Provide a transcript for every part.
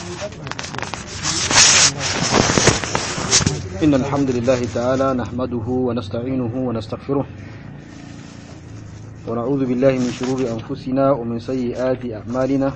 إن الحمد لله تعالى نحمده ونستعينه ونستغفره ونعوذ بالله من شرور أنفسنا ومن سيئات أعمالنا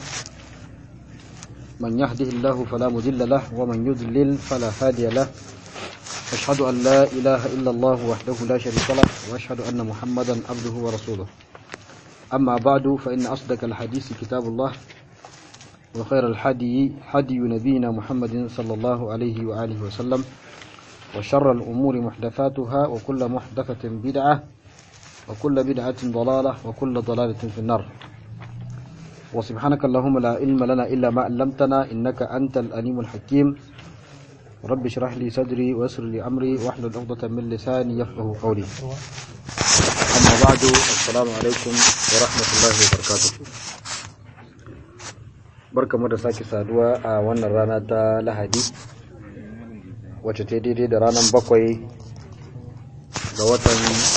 من يهده الله فلا مضل له ومن يضلل فلا هادي له أشهد أن لا إله إلا الله وحده لا شريك له وأشهد أن محمدا عبده ورسوله أما بعد فإن أصدق الحديث كتاب الله وخير الحدي حدي نبينا محمد صلى الله عليه وآله وسلم وشر الأمور محدثاتها وكل محدثة بدعة وكل بدعة ضلالة وكل ضلالة في النار وسبحانك اللهم لا علم لنا إلا ما علمتنا إنك أنت الأليم الحكيم رب اشرح لي صدري ويسر لي أمري واحلل عقدة من لساني يفقه قولي أما بعد السلام عليكم ورحمة الله وبركاته barka mu da sake saduwa a wannan rana ta lahadi wacce ta daidai da ranar bakwai ga watan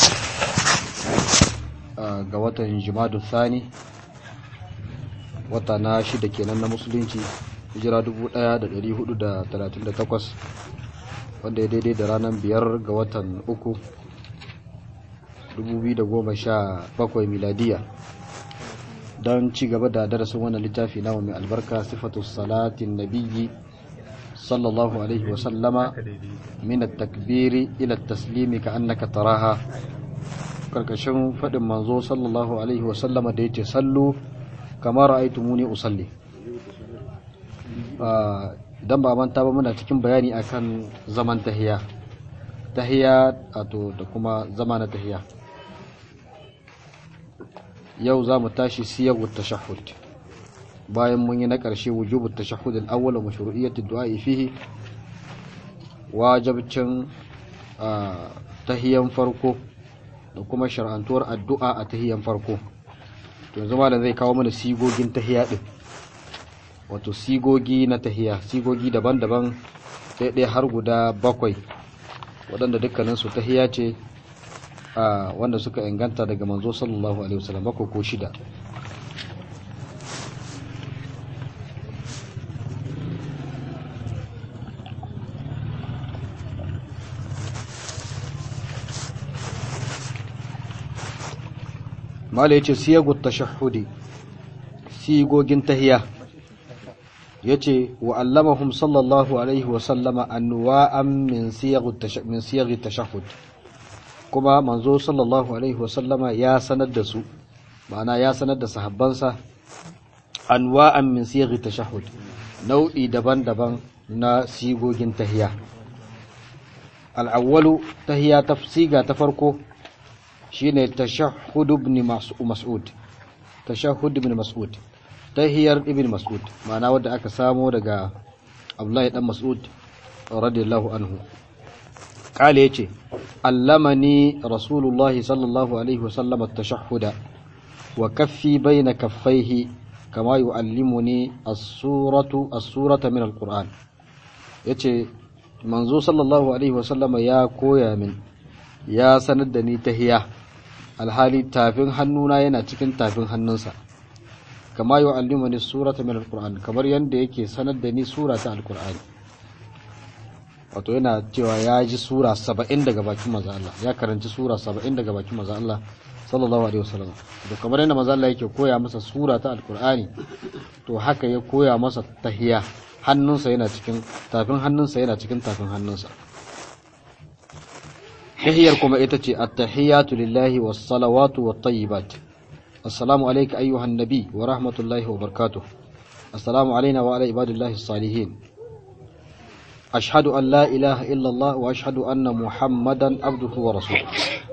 ga watan jimadu sani wata na shida kenan na musulunci hijira 1438 wanda ya daidai da ranar biyar ga watan uku 2017 miladiya don ci gaba da darasin wannan littafi nawa mai albarka sifatu salatin nabiyyi sallallahu alaihi wa sallama min at-takbiri ila at-taslimi ka annaka taraha karkashin fadin manzo sallallahu alaihi wa sallama da yace sallu kama ra'aytumuni usalli dan ba manta ba muna cikin bayani akan zaman tahiya tahiya wato da kuma zama na tahiya yau za mu tashi siyagu tashahhud bayan mun yi na ƙarshe wujubu tashahhud al-awwal wa mashru'iyyat ad-du'a fihi wajibcin tahiyan farko da kuma shar'antuwar addu'a a tahiyan farko to yanzu malam zai kawo mana sigogin tahiya din wato sigogi na tahiya sigogi daban-daban sai ɗaya har guda bakwai waɗanda dukkaninsu tahiya ce wanda suka inganta daga manzo sallallahu alaihi wasallam bakwai ko shida mala yace siyagu tashahhudi sigogin tahiya yace wa allamahum sallallahu alaihi wasallama anwa'an min siyagi min siyagi tashahhud kuma manzo sallallahu alaihi wasallama ya sanar da su ma'ana ya sanar da sahabbansa anwa'an min sighi tashahhud nau'i daban-daban na sigogin tahiya al-awwalu tahiya ta siga ta farko shine tashahhud ibn mas'ud tashahhud ibn mas'ud tahiyar ibn mas'ud ma'ana wanda aka samo daga Abdullahi dan Mas'ud radiyallahu anhu قال يجي علمني رسول الله صلى الله عليه وسلم التشهد وكفي بين كفيه كما يعلمني السورة السورة من القرآن يجي منزو صلى الله عليه وسلم يا كويا من يا سندني تهيا alhali tafin hannuna yana cikin tafin hannunsa kama yu'allimuni surata min alquran kamar yanda yake sanar da ni sura ta alqur'ani wato yana cewa ya ji sura saba'in daga bakin maza Allah ya karanci sura saba'in daga bakin maza Allah sallallahu alaihi wasallam to kamar yadda maza Allah yake koya masa sura ta alkur'ani to haka ya koya masa tahiya hannunsa yana cikin tafin hannunsa yana cikin tafin hannunsa tahiyar kuma ita ce at-tahiyatu lillahi was-salawatu wat-tayyibat assalamu alayka ayyuhan nabi wa rahmatullahi wa barakatuh assalamu alayna wa ala ibadillahi salihin أشهد أن لا إله إلا الله وأشهد أن محمدا عبده ورسوله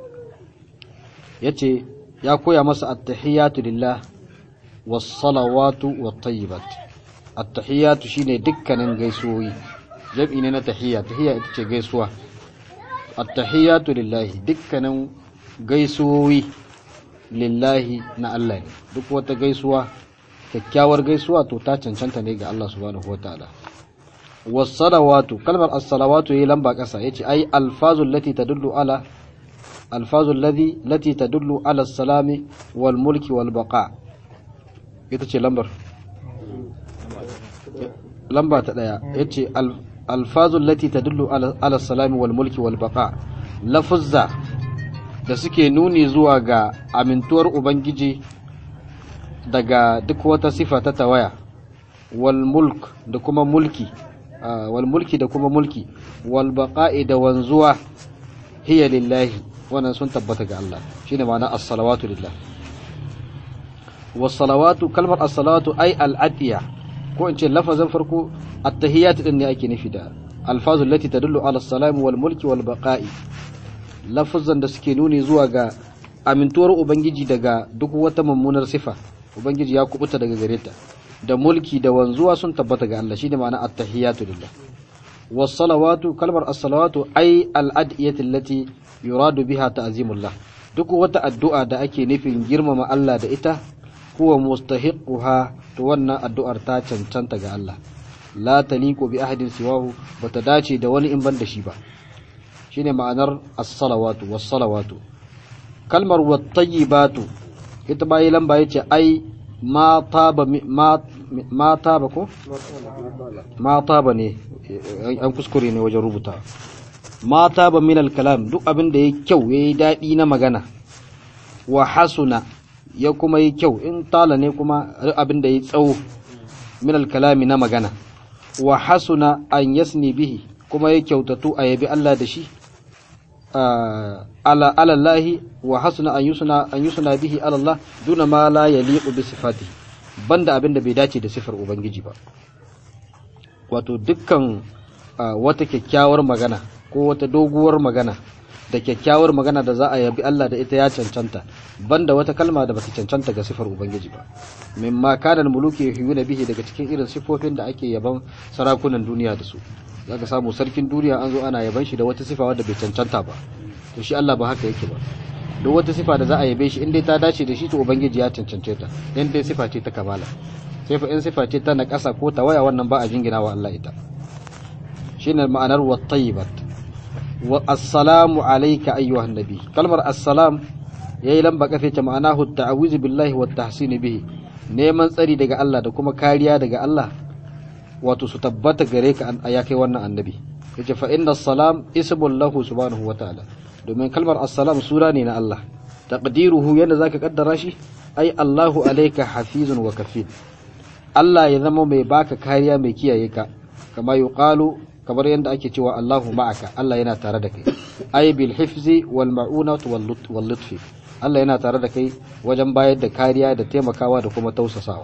yace ya koya masa attahiyatu lillah was-salawatu wat-tayyibat attahiyatu shine dukkanin gaisuwoyi jam'i ne na tahiyya tahiyya ita ce gaisuwa attahiyatu lillahi dukkanin gaisuwoyi lillahi na Allah ne duk wata gaisuwa kyakkyawar gaisuwa to ta cancanta ne ga Allah subhanahu wataala was-salawatu kalmar as-salawatu yayi lamba kasa yace ai alfazul lati tadullu ala alfazul ladhi lati tadullu ala as-salami wal mulki wal baqa ita ce lambar lamba ta daya yace alfazul lati tadullu ala salami wal mulki wal baqa lafuzza da suke nuni zuwa ga amintuwar ubangiji daga duk wata sifa ta tawaya wal mulk da kuma mulki wal mulki da kuma mulki wal baqa'i da wanzuwa hiya lillahi wannan sun tabbata ga Allah shine ma'ana as-salawatu lillah was salawatu kalmar as-salawatu ay al-atiya ko in ce lafazin farko at-tahiyat din ne ake nufi da alfazul lati tadullu ala as-salam wal mulki wal baqa'i lafazan da suke nuni zuwa ga amintuwar ubangiji daga duk wata mummunar sifa ubangiji ya kubuta daga gare ta da mulki da wanzuwa sun tabbata ga Allah shine ma'ana at-tahiyatu lillah was salawatu kalmar as-salawatu ay al-adiyati allati yuradu biha ta'zimullah duk wata addu'a da ake nufin girmama Allah da ita huwa mustahiquha to wannan addu'ar ta cancanta ga Allah la taliqu bi ahadin siwahu bata dace da wani in ban da shi ba shine ma'anar as-salawatu was-salawatu kalmar wat-tayyibatu ita bayi lamba yace ai ma taba ma ma taba ko ma taba ne an kuskure ne wajen rubuta ma taba min al-kalam duk abin da yayi kyau yayi dadi na magana wa hasuna ya kuma yi kyau in tala ne kuma abin da yayi tsawo min al-kalami na magana wa hasuna an yasni bihi kuma ya kyautatu a yabi Allah da shi ala alallahi wa hasuna an yusuna an yusuna bihi alallah duna ma la yaliqu bi sifati banda abin da bai dace da sifar ubangiji ba wato dukkan wata kyakkyawar magana ko wata doguwar magana da kyakkyawar magana da za a yabi Allah da ita ya cancanta banda wata kalma da bata cancanta ga sifar ubangiji ba mimma kana muluki yuhuna bihi daga cikin irin sifofin da ake yaban sarakunan duniya da su zaka samu sarkin duniya an zo ana yaban shi da wata sifa wadda bai cancanta ba to shi Allah ba haka yake ba duk wata sifa da za a yabe shi in dai ta dace da shi to ubangiji ya cancance ta in dai sifa ce ta kamala sai fa in sifa ce ta na ƙasa ko ta waya wannan ba a jingina wa Allah ita shine ma'anar wa tayyibat wa assalamu alayka ayyuhan nabi kalmar assalam yayi lamba kafe ta ma'anahu ta'awizu billahi wa tahsin bihi neman tsari daga Allah da kuma kariya daga Allah wato su tabbata gare ka ya kai wannan annabi yace fa inna salam ismul lahu subhanahu wa ta'ala domin kalmar assalam sura ne na Allah taqdiruhu yanda zaka kaddara shi ai Allahu alayka hafizun wa kafil Allah ya zama mai baka kariya mai kiyaye ka kama yuqalu kamar yanda ake cewa Allahu ma'aka Allah yana tare da kai ai bil hifzi wal ma'unati wal lutfi Allah yana tare da kai wajen bayar da kariya da taimakawa da kuma tausasawa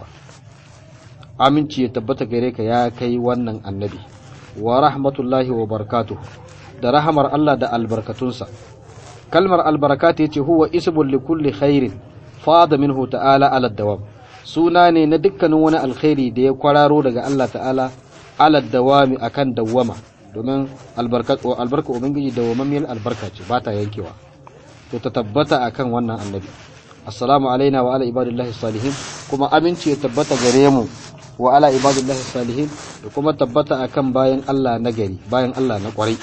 aminci ya tabbata gare ka ya kai wannan annabi wa rahmatullahi wa barakatuh da rahamar Allah da albarkatunsa kalmar albarakatu yace huwa ismul likulli khairin fada minhu ta'ala ala dawam suna ne na dukkanin wani alkhairi da ya kwararo daga Allah ta'ala ala dawami akan dawama domin albarkatu albarka ubangiji dawamammiyar albarka ce ba ta yankewa to ta tabbata akan wannan annabi assalamu alaina wa ala ibadillahi salihin kuma aminci ya tabbata gare mu wa ala ibadillahi salihin da kuma tabbata akan bayan Allah na gari bayan Allah na kwarai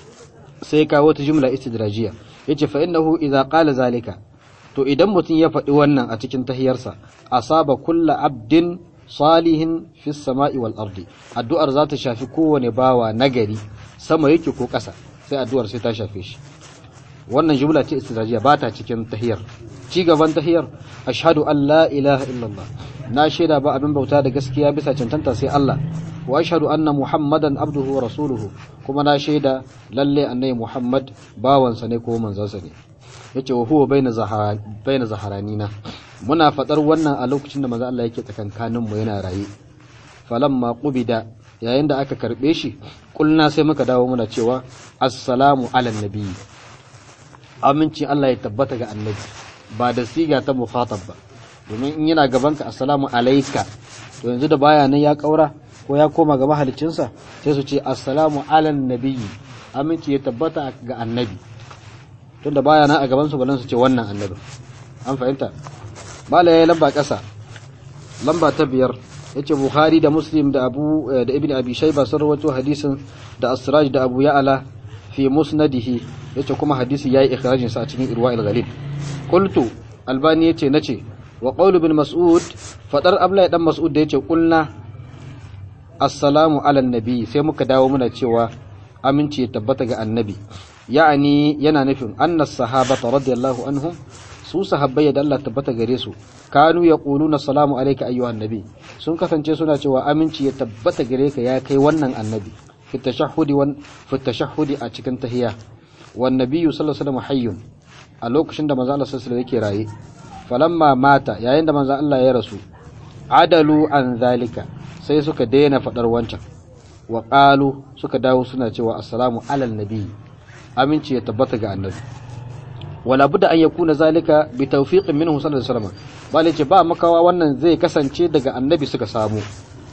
sai kawo ta jumla istidrajiya yace fa innahu idza qala zalika to idan mutum ya faɗi wannan a cikin tahiyarsa asaba kulla abdin salihin fi sama'i wal ardi addu'ar za ta shafi kowane bawa nagari sama yake ko ƙasa sai addu'ar sai ta shafe shi wannan jumla ce istidrajiya ba ta cikin tahiyar ci gaban tahiyar ashhadu an la ilaha illallah na shaida ba abin bauta da gaskiya bisa cancanta sai Allah wa ashhadu anna muhammadan abduhu wa rasuluhu kuma na shaida lalle annabi muhammad bawansa ne ko manzansa ne yace wa huwa baina zahara baina zaharanina muna fadar wannan a lokacin da manzo Allah yake tsakankanin mu yana raye falamma qubida yayin da aka karbe shi kulna sai muka dawo muna cewa assalamu ala nabi amincin Allah ya tabbata ga annabi ba da siga ta mukhatab ba domin in yana gaban ka assalamu alayka to yanzu da baya nan ya kaura ko ya koma ga mahalicinsa sai su ce assalamu ala nabi aminci ya tabbata ga annabi tunda baya nan a gaban su balan su ce wannan annabi an fahimta mala yayi lamba kasa lamba ta biyar yace bukhari da muslim da abu da ibnu abi shayba sun rawaito hadisin da asraj da abu ya'ala fi musnadihi yace kuma hadisi yayi ikhrajin sa a cikin irwa'il ghalib qultu albani yace nace wa qawlu bin mas'ud fadar abla dan mas'ud da yace kulna assalamu ala nabi sai muka dawo muna cewa aminci ya tabbata ga annabi ya'ani yana nufin annas sahabata radiyallahu anhum su sahabbai da Allah tabbata gare su kanu yaquluna assalamu alayka ayyuhan nabi sun kasance suna cewa aminci ya tabbata gare ka ya kai wannan annabi fi tashahhudi wan fi tashahhudi a cikin tahiyya wan nabiyyu sallallahu alaihi wasallam hayyun a lokacin da manzo Allah sallallahu alaihi wasallam yake raye falamma mata yayin da manzo Allah ya rasu adalu an zalika sai suka daina fadar wancan wa qalu suka dawo suna cewa assalamu alal nabi aminci ya tabbata ga annabi wala budda an yakuna zalika bi tawfiqin minhu sallallahu alaihi wasallam bale ce ba makawa wannan zai kasance daga annabi suka samu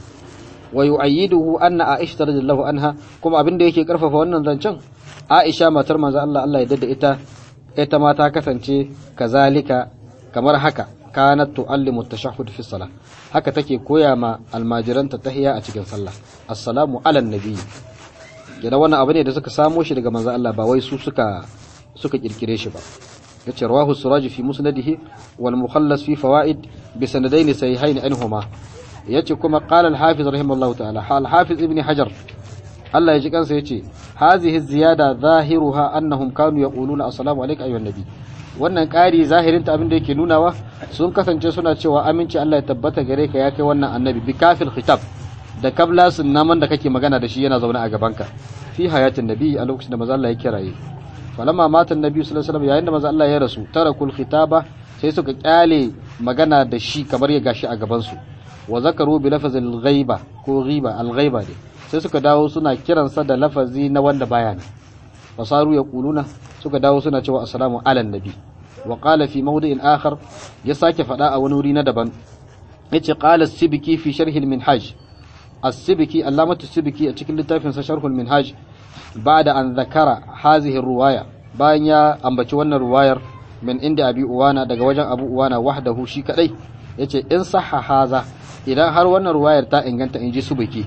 wa yu'ayyiduhu anna aisha radhiyallahu anha kuma abin da yake karfafa wannan zancen aisha matar manzo Allah Allah ya dada ita ita ma ta kasance kazalika kamar haka kanat tu'allimu at-tashahhud fi salah haka take koya ma almajiranta tahiyya a cikin sallah assalamu ala nabi yana wannan abu ne da suka samo shi daga manzo Allah ba wai su suka suka kirkire shi ba yace rawahu suraj fi musnadihi wal mukhallas fi fawaid bi sanadain sahihain anhuma yace kuma qala al hafiz rahimahullahu ta'ala al hafiz ibn hajar Allah ya ji kansa yace hazihi ziyada zahiruha annahum kanu yaquluna assalamu alayka ayyuhan nabi wannan ƙari zahirin ta abin da yake nunawa sun kasance suna cewa aminci Allah ya tabbata gare ka ya kai wannan annabi bi kafil khitab da kablasin naman da kake magana da shi yana zaune a gabanka fi hayatin nabi a lokacin da maza Allah ya kiraye falamma mata annabi sallallahu alaihi wasallam yayin da maza Allah ya rasu tarakul khitaba sai suka kyale magana da shi kamar ya gashi a gaban su wa zakaru bi lafazil ghaiba ko ghiba al ghaiba ne sai suka dawo suna kiransa da lafazi na wanda baya ne fasaru yaquluna suka dawo suna cewa assalamu ala nabi wa qala fi mawdi'in akhar ya sake fada a wani wuri na daban yace qala as-sibki fi sharh al-minhaj as-sibki allamatu as-sibki a cikin littafin sa sharh al-minhaj ba'da an zakara hadhihi ar-ruwaya bayan ya ambaci wannan ruwayar min inda abi uwana daga wajen abu uwana wahdahu shi kadai yace in sahha haza idan har wannan ruwayar ta inganta inji subki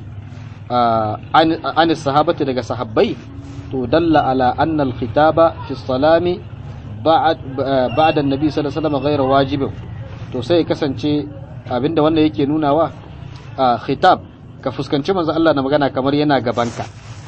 an sahabati daga sahabbai to dalla ala anna al-khitaba fi salami ba'da an-nabi sallallahu alaihi wasallam ghayra wajibin to sai kasance abinda wannan yake nunawa khitab ka fuskanci manzo Allah na magana kamar yana gabanka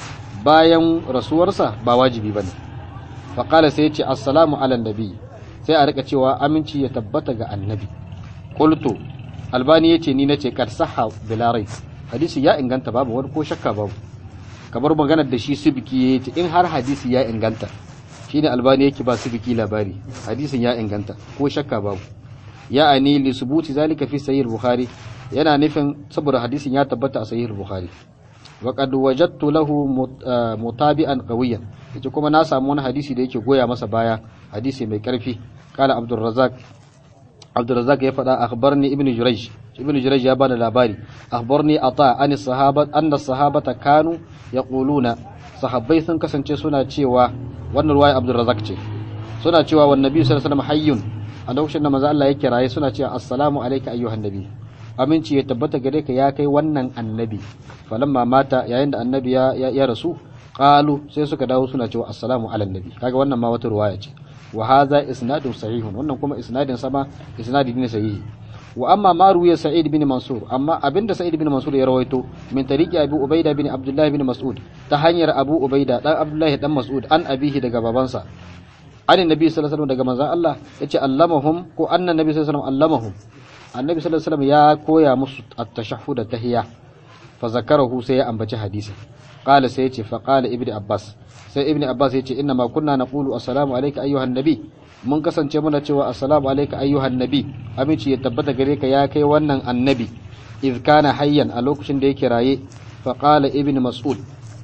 bayan rasuwarsa ba wajibi bane fa qala sai yace assalamu ala nabi sai a rika cewa aminci ya tabbata ga annabi qultu albani yace ni nace kad sahha bilarai hadisi ya inganta babu wani ko shakka babu kamar maganar da shi subiki yayi in har hadisi ya inganta shine albani yake ba subiki labari hadisin ya inganta ko shakka babu ya'ani li subuti zalika fi sahih bukhari yana nufin saboda hadisin ya tabbata a sahih bukhari wa qad wajadtu lahu mutabi'an qawiyan yace kuma na samu wani hadisi da yake goya masa baya hadisi mai karfi kala abdul razzaq abdul razzaq ya faɗa akhbarni ibnu jurayj ibnu jurayj ya bada labari akhbarni ata an sahabat anna sahabata kanu yaquluna sahabbai sun kasance suna cewa wannan ruwaya abdul razzaq ce suna cewa wan nabi sallallahu alaihi wasallam hayyun a lokacin da manzo Allah ya kiraye suna cewa assalamu alayka ayyuhan nabi aminci ya tabbata gare ka ya kai wannan annabi falamma mata yayin da annabi ya ya rasu qalu sai suka dawo suna cewa assalamu ala nabi kaga wannan ma wata ruwaya ce wa hadha isnadun sahihun wannan kuma isnadin sama isnadi ne sahihi wa amma ma ruwiya sa'id bin mansur amma abinda sa'id bin mansur ya rawaito min tariqi abu ubaida bin abdullah bin mas'ud ta hanyar abu ubaida dan abdullah dan mas'ud an abihi daga babansa an nabi sallallahu alaihi wasallam daga manzon Allah yace allamahum ko anna nabi sallallahu alaihi wasallam allamahum annabi sallallahu alaihi wasallam ya koya musu at-tashahhud tahiyya fa zakarahu sai ya ambaci hadisi qala sai yace fa qala ibnu abbas sai ibnu abbas yace inna ma kunna naqulu assalamu alayka ayyuhan nabi mun kasance muna cewa assalamu alayka ayyuhan nabi aminci ya tabbata gare ka ya kai wannan annabi idh kana hayyan a lokacin da yake raye fa qala ibnu mas'ud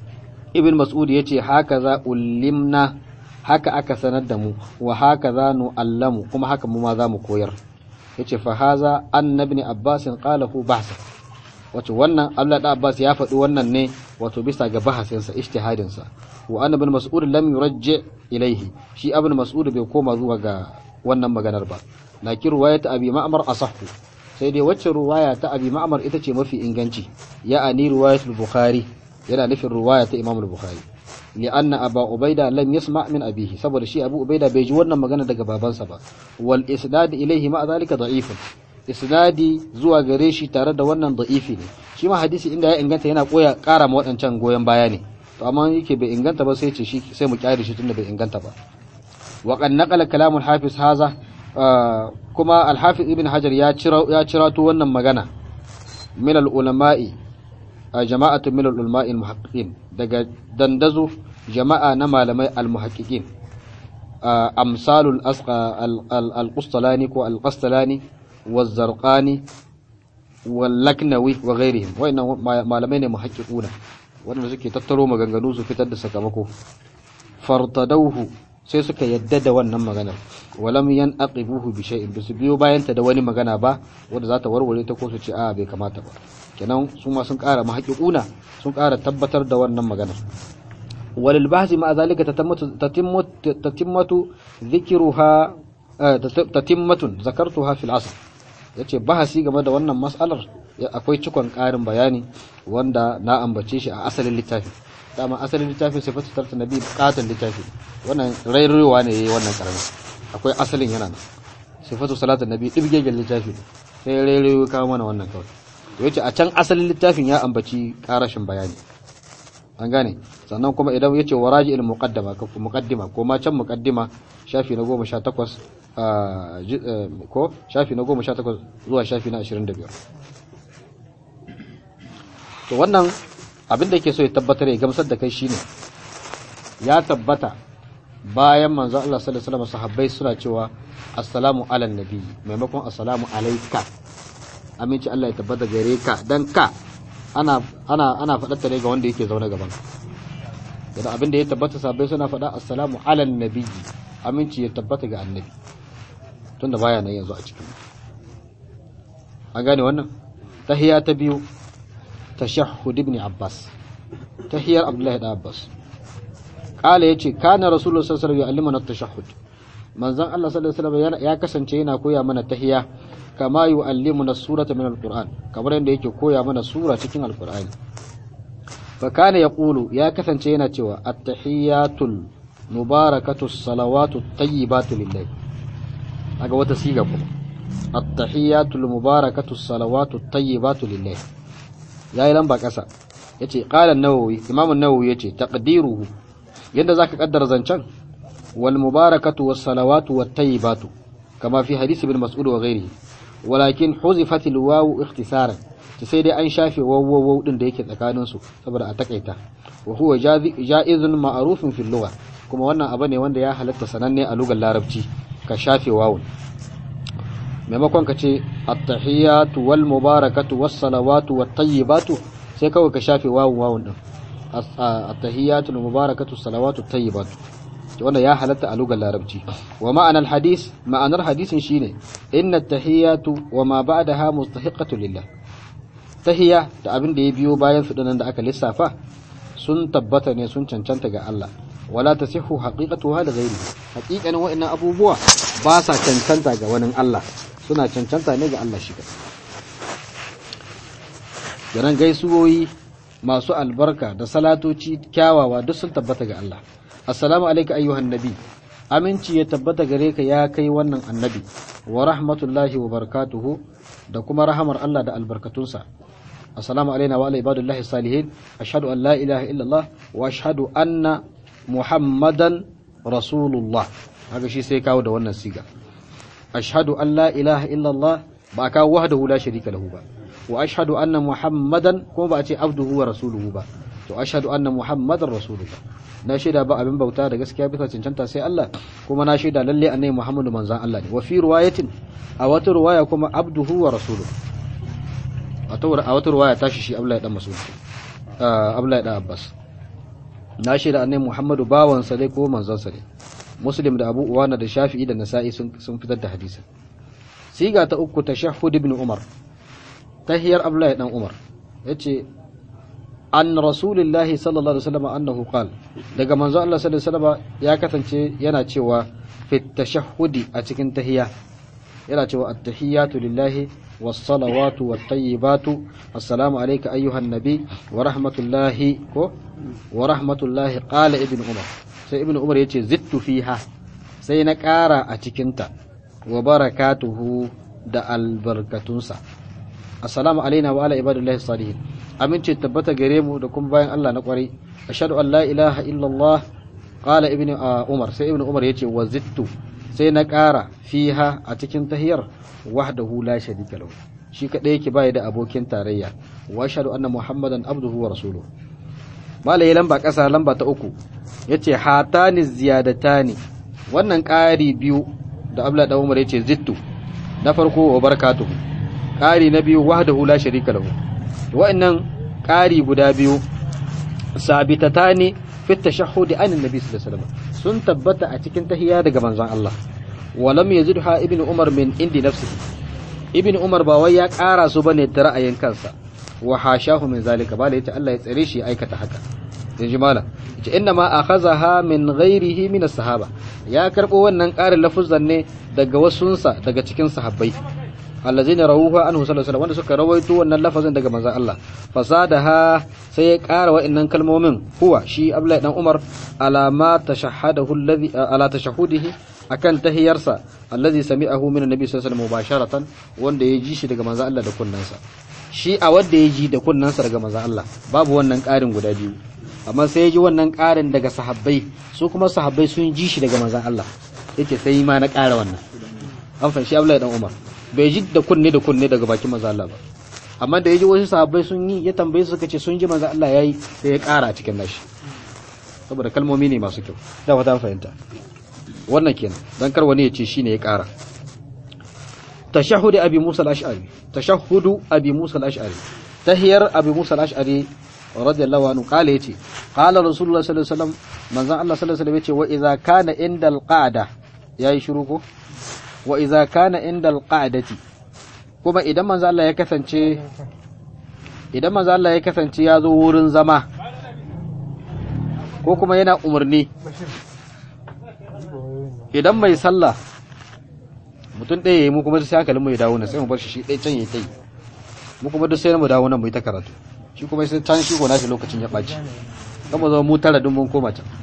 ibnu mas'ud yace haka za ulimna haka aka sanar da mu wa haka za nu allamu kuma haka mu ma za mu koyar yace fa haza annabi abbas qalahu bahsa wato wannan Allah da Abbas ya faɗi wannan ne wato bisa ga bahasinsa ijtihadinsa wa anna ibn mas'ud lam yurajji ilaihi shi ibn mas'ud bai koma zuwa ga wannan maganar ba lakin riwayat abi ma'mar asahhu sai dai wacce riwaya ta abi ma'mar ita ce mafi inganci ya'ani riwayat al-bukhari yana nufin riwaya ta imam al-bukhari li'anna aba ubaida lam yasma min abihi saboda shi abu ubaida bai ji wannan magana daga babansa ba wal isnad ilaihi ma zalika da'ifun isnadi zuwa gare shi tare da wannan da'ifi ne shi ma hadisi inda ya inganta yana koya ƙara ma waɗancan goyon baya ne to amma yake bai inganta ba sai ce shi sai mu kyare shi tunda bai inganta ba wa qad naqala kalam al-hafiz haza kuma al-hafiz ibn hajar ya cira ya cirato wannan magana min al-ulama'i jama'atu min al-ulama'i al-muhaqqiqin daga dandazo jama'a na malamai al-muhaqqiqin amsalul al-qustalani ko al-qastalani والزرقاني واللكنوي وغيرهم وإن malamai ne muhaqqiquna wanda suke tattaro maganganu su fitar da sakamako fartadauhu sai suka yadda da wannan maganar walam yanqibuhu bi shay'in bisu biyo bayan ta da wani magana ba wanda za ta warware ta ko su ce a bai kamata ba kenan su ma sun ƙara muhaqqiquna sun ƙara tabbatar da wannan maganar walil bahsi ma zalika tatammatu tatimmatu dhikruha tatimmatun zakartuha fil asr yace bahasi game da wannan mas'alar akwai cikon ƙarin bayani wanda na ambace shi a asalin littafi dama asalin littafin sifatu tarta nabi bukatan littafi wannan rairowa ne yayi wannan karami akwai asalin yana nan sifatu salatu nabi dibgegen littafi sai rairayo kawo mana wannan kawai to yace a can asalin littafin ya ambaci karashin bayani an gane sannan kuma idan yace waraji il muqaddama ko muqaddima ko ma can muqaddima shafi na 18 ko shafi na 18 zuwa shafi na 25 to wannan abin da yake so ya tabbatar ya gamsar da kai shine ya tabbata bayan manzo Allah sallallahu alaihi wasallam sahabbai suna cewa assalamu ala nabi maimakon assalamu alayka aminci Allah ya tabbata gare ka dan ka ana ana ana faɗar ta ne ga wanda yake zaune gaban ka abin da ya tabbata sahabbai suna faɗa assalamu ala nabi aminci ya tabbata ga annabi tunda baya nan yanzu a cikin an gane wannan tahiyya ta biyu tashahhud ibn abbas tahiyar abdullahi da abbas kala yace kana rasulullahi sallallahu alaihi wasallam yu'allimuna at-tashahhud manzon Allah sallallahu alaihi wasallam ya kasance yana koya mana tahiya kama yu'allimuna surata min al-qur'an kamar yadda yake koya mana sura cikin al-qur'ani fa kana yaqulu ya kasance yana cewa at-tahiyatul mubarakatu salawatu tayyibatu lillahi aga wata siga kuma at-tahiyatul mubarakatu salawatu tayyibatu lillahi yayi lamba kasa yace qala an-nawawi imam an-nawawi yace taqdiruhu yanda zaka kaddara zancan wal mubarakatu was salawatu wat tayyibatu kama fi hadith ibn mas'ud wa ghairihi walakin huzifat al-waw ikhtisaran sai dai an shafe wawwaw din da yake tsakanin su saboda a takaita wa huwa ja'izun ma'rufun fil lugha kuma wannan abu ne wanda ya halatta sananne a lugar larabci ka shafe wawun maimakon ka ce at-tahiyatu wal mubarakatu was salawatu wat tayyibatu sai kawai ka shafe wawun wawun din at-tahiyatu wal mubarakatu salawatu tayyibatu wanda ya halatta a lugar larabci wa ma'anar hadis ma'anar hadisin shine inna at-tahiyatu wa ma ba'daha mustahiqatu lillah tahiya da abin da ya biyo bayan su da aka lissafa sun tabbata ne sun cancanta ga Allah wala tasihhu haqiqatuha da ghairi haqiqanin wa'annan abubuwa ba sa cancanta ga wani Allah suna cancanta ne ga Allah shi Garan gaisuwoyi masu albarka da salatoci kyawawa duk sun tabbata ga Allah assalamu alayka ayyuhan nabi aminci ya tabbata gare ka ya kai wannan annabi wa rahmatullahi wa barakatuhu da kuma rahamar Allah da albarkatunsa assalamu alaina wa ala ibadullahi salihin ashhadu an la ilaha illallah wa ashhadu anna muhammadan rasulullah haka shi sai kawo da wannan siga ashhadu an la ilaha illallah ba kawo wahdahu la sharika lahu ba wa ashhadu anna muhammadan kuma ba a ce abduhu wa rasuluhu ba to ashhadu anna muhammadan rasulullah na shaida ba abin bauta da gaskiya bisa cancanta sai Allah kuma na shaida lalle annabi muhammadu manzan Allah ne wa fi riwayatin a wata riwaya kuma abduhu wa rasuluhu a wata riwaya tashi shi Abdullahi dan Mas'ud Abdullahi dan Abbas na shaida annabi muhammadu bawansa dai ko manzansa ne muslim da abu uwana da shafi'i da nasa'i sun fitar da hadisin siga ta uku tashahhud ibn umar tahiyar abdullahi dan umar yace an rasulillahi sallallahu alaihi wasallam annahu qal daga manzo Allah sallallahu alaihi wasallam ya kasance yana cewa fi tashahhudi a cikin tahiya yana cewa at-tahiyatu lillahi was-salawatu wat-tayyibatu assalamu alayka ayyuhan nabi wa rahmatullahi ko wa rahmatullahi qala ibn umar sai ibn umar yace zittu fiha sai na ƙara a cikinta wa barakatuhu da albarkatunsa assalamu alaina wa ala ibadillahi salihin amince tabbata gare mu da kuma bayan Allah na kwarai ashhadu an la ilaha illallah qala ibnu umar sai ibnu umar yace wa zittu sai na ƙara fiha a cikin tahiyar wahdahu la sharika lahu shi kadai yake bai da abokin tarayya wa ashhadu anna muhammadan abduhu wa rasuluhu malai lamba ƙasa lamba ta uku yace hatani ziyadatani wannan ƙari biyu da abla da umar yace zittu na farko wa barakatuhu ƙari na biyu wahdahu la sharika lahu wa'annan ƙari guda biyu sabitatani fi tashahhud an annabi sallallahu alaihi wasallam sun tabbata a cikin tahiyya daga manzon Allah walam yazidha ibnu umar min indi nafsihi ibnu umar ba wai ya ƙara su bane da ra'ayin kansa wa hashahu min zalika bala yace Allah ya tsare shi ya aikata haka yanzu malam yace inna ma akhazaha min ghairihi min as-sahaba ya karbo wannan ƙarin lafuzan ne daga wasunsa daga cikin sahabbai allazina rawuha anhu sallallahu alaihi wanda suka rawaito wannan lafazin daga manzon Allah fasadaha sai ya ƙara wa'annan kalmomin huwa shi Abdullahi dan Umar alama tashahhadahu alladhi ala tashahudihi akan tahiyarsa allazi sami'ahu min annabi sallallahu alaihi wasallam mubasharatan wanda ya ji shi daga manzon Allah da kunnansa shi a wanda ya ji da kunnansa daga manzon Allah babu wannan ƙarin guda biyu amma sai ya ji wannan ƙarin daga sahabbai su kuma sahabbai sun ji shi daga manzon Allah yake sai ma na ƙara wannan an fahimci Abdullahi dan Umar bai ji da kunne da kunne daga bakin manzo Allah ba amma da yaji wasu sahabbai sun yi ya tambaye su suka ce sun ji manzo Allah yayi sai ya ƙara a cikin nashi saboda kalmomi ne masu kyau da fata fahimta wannan kenan dan kar wani ya ce shine ya ƙara tashahhud abi Musa al-Ash'ari tashahhud abi Musa al-Ash'ari tahiyar abi Musa al-Ash'ari radiyallahu anhu kale yace qala rasulullah sallallahu alaihi wasallam manzon Allah sallallahu alaihi wasallam yace wa idza kana indal qa'da yayi shiru ko wa iza kana inda alqa'dati kuma idan manzo Allah ya kasance idan manzo Allah ya kasance ya zo wurin zama ko kuma yana umarni idan mai sallah mutum ɗaya yayi mu kuma sai hankalin mu ya dawo nan sai mu bar shi shi ɗaya can yayi tai mu kuma duk sai mu dawo nan mu yi ta karatu shi kuma sai can shi gona shi lokacin ya ɓaci kan mu zama mu tara dun mun koma can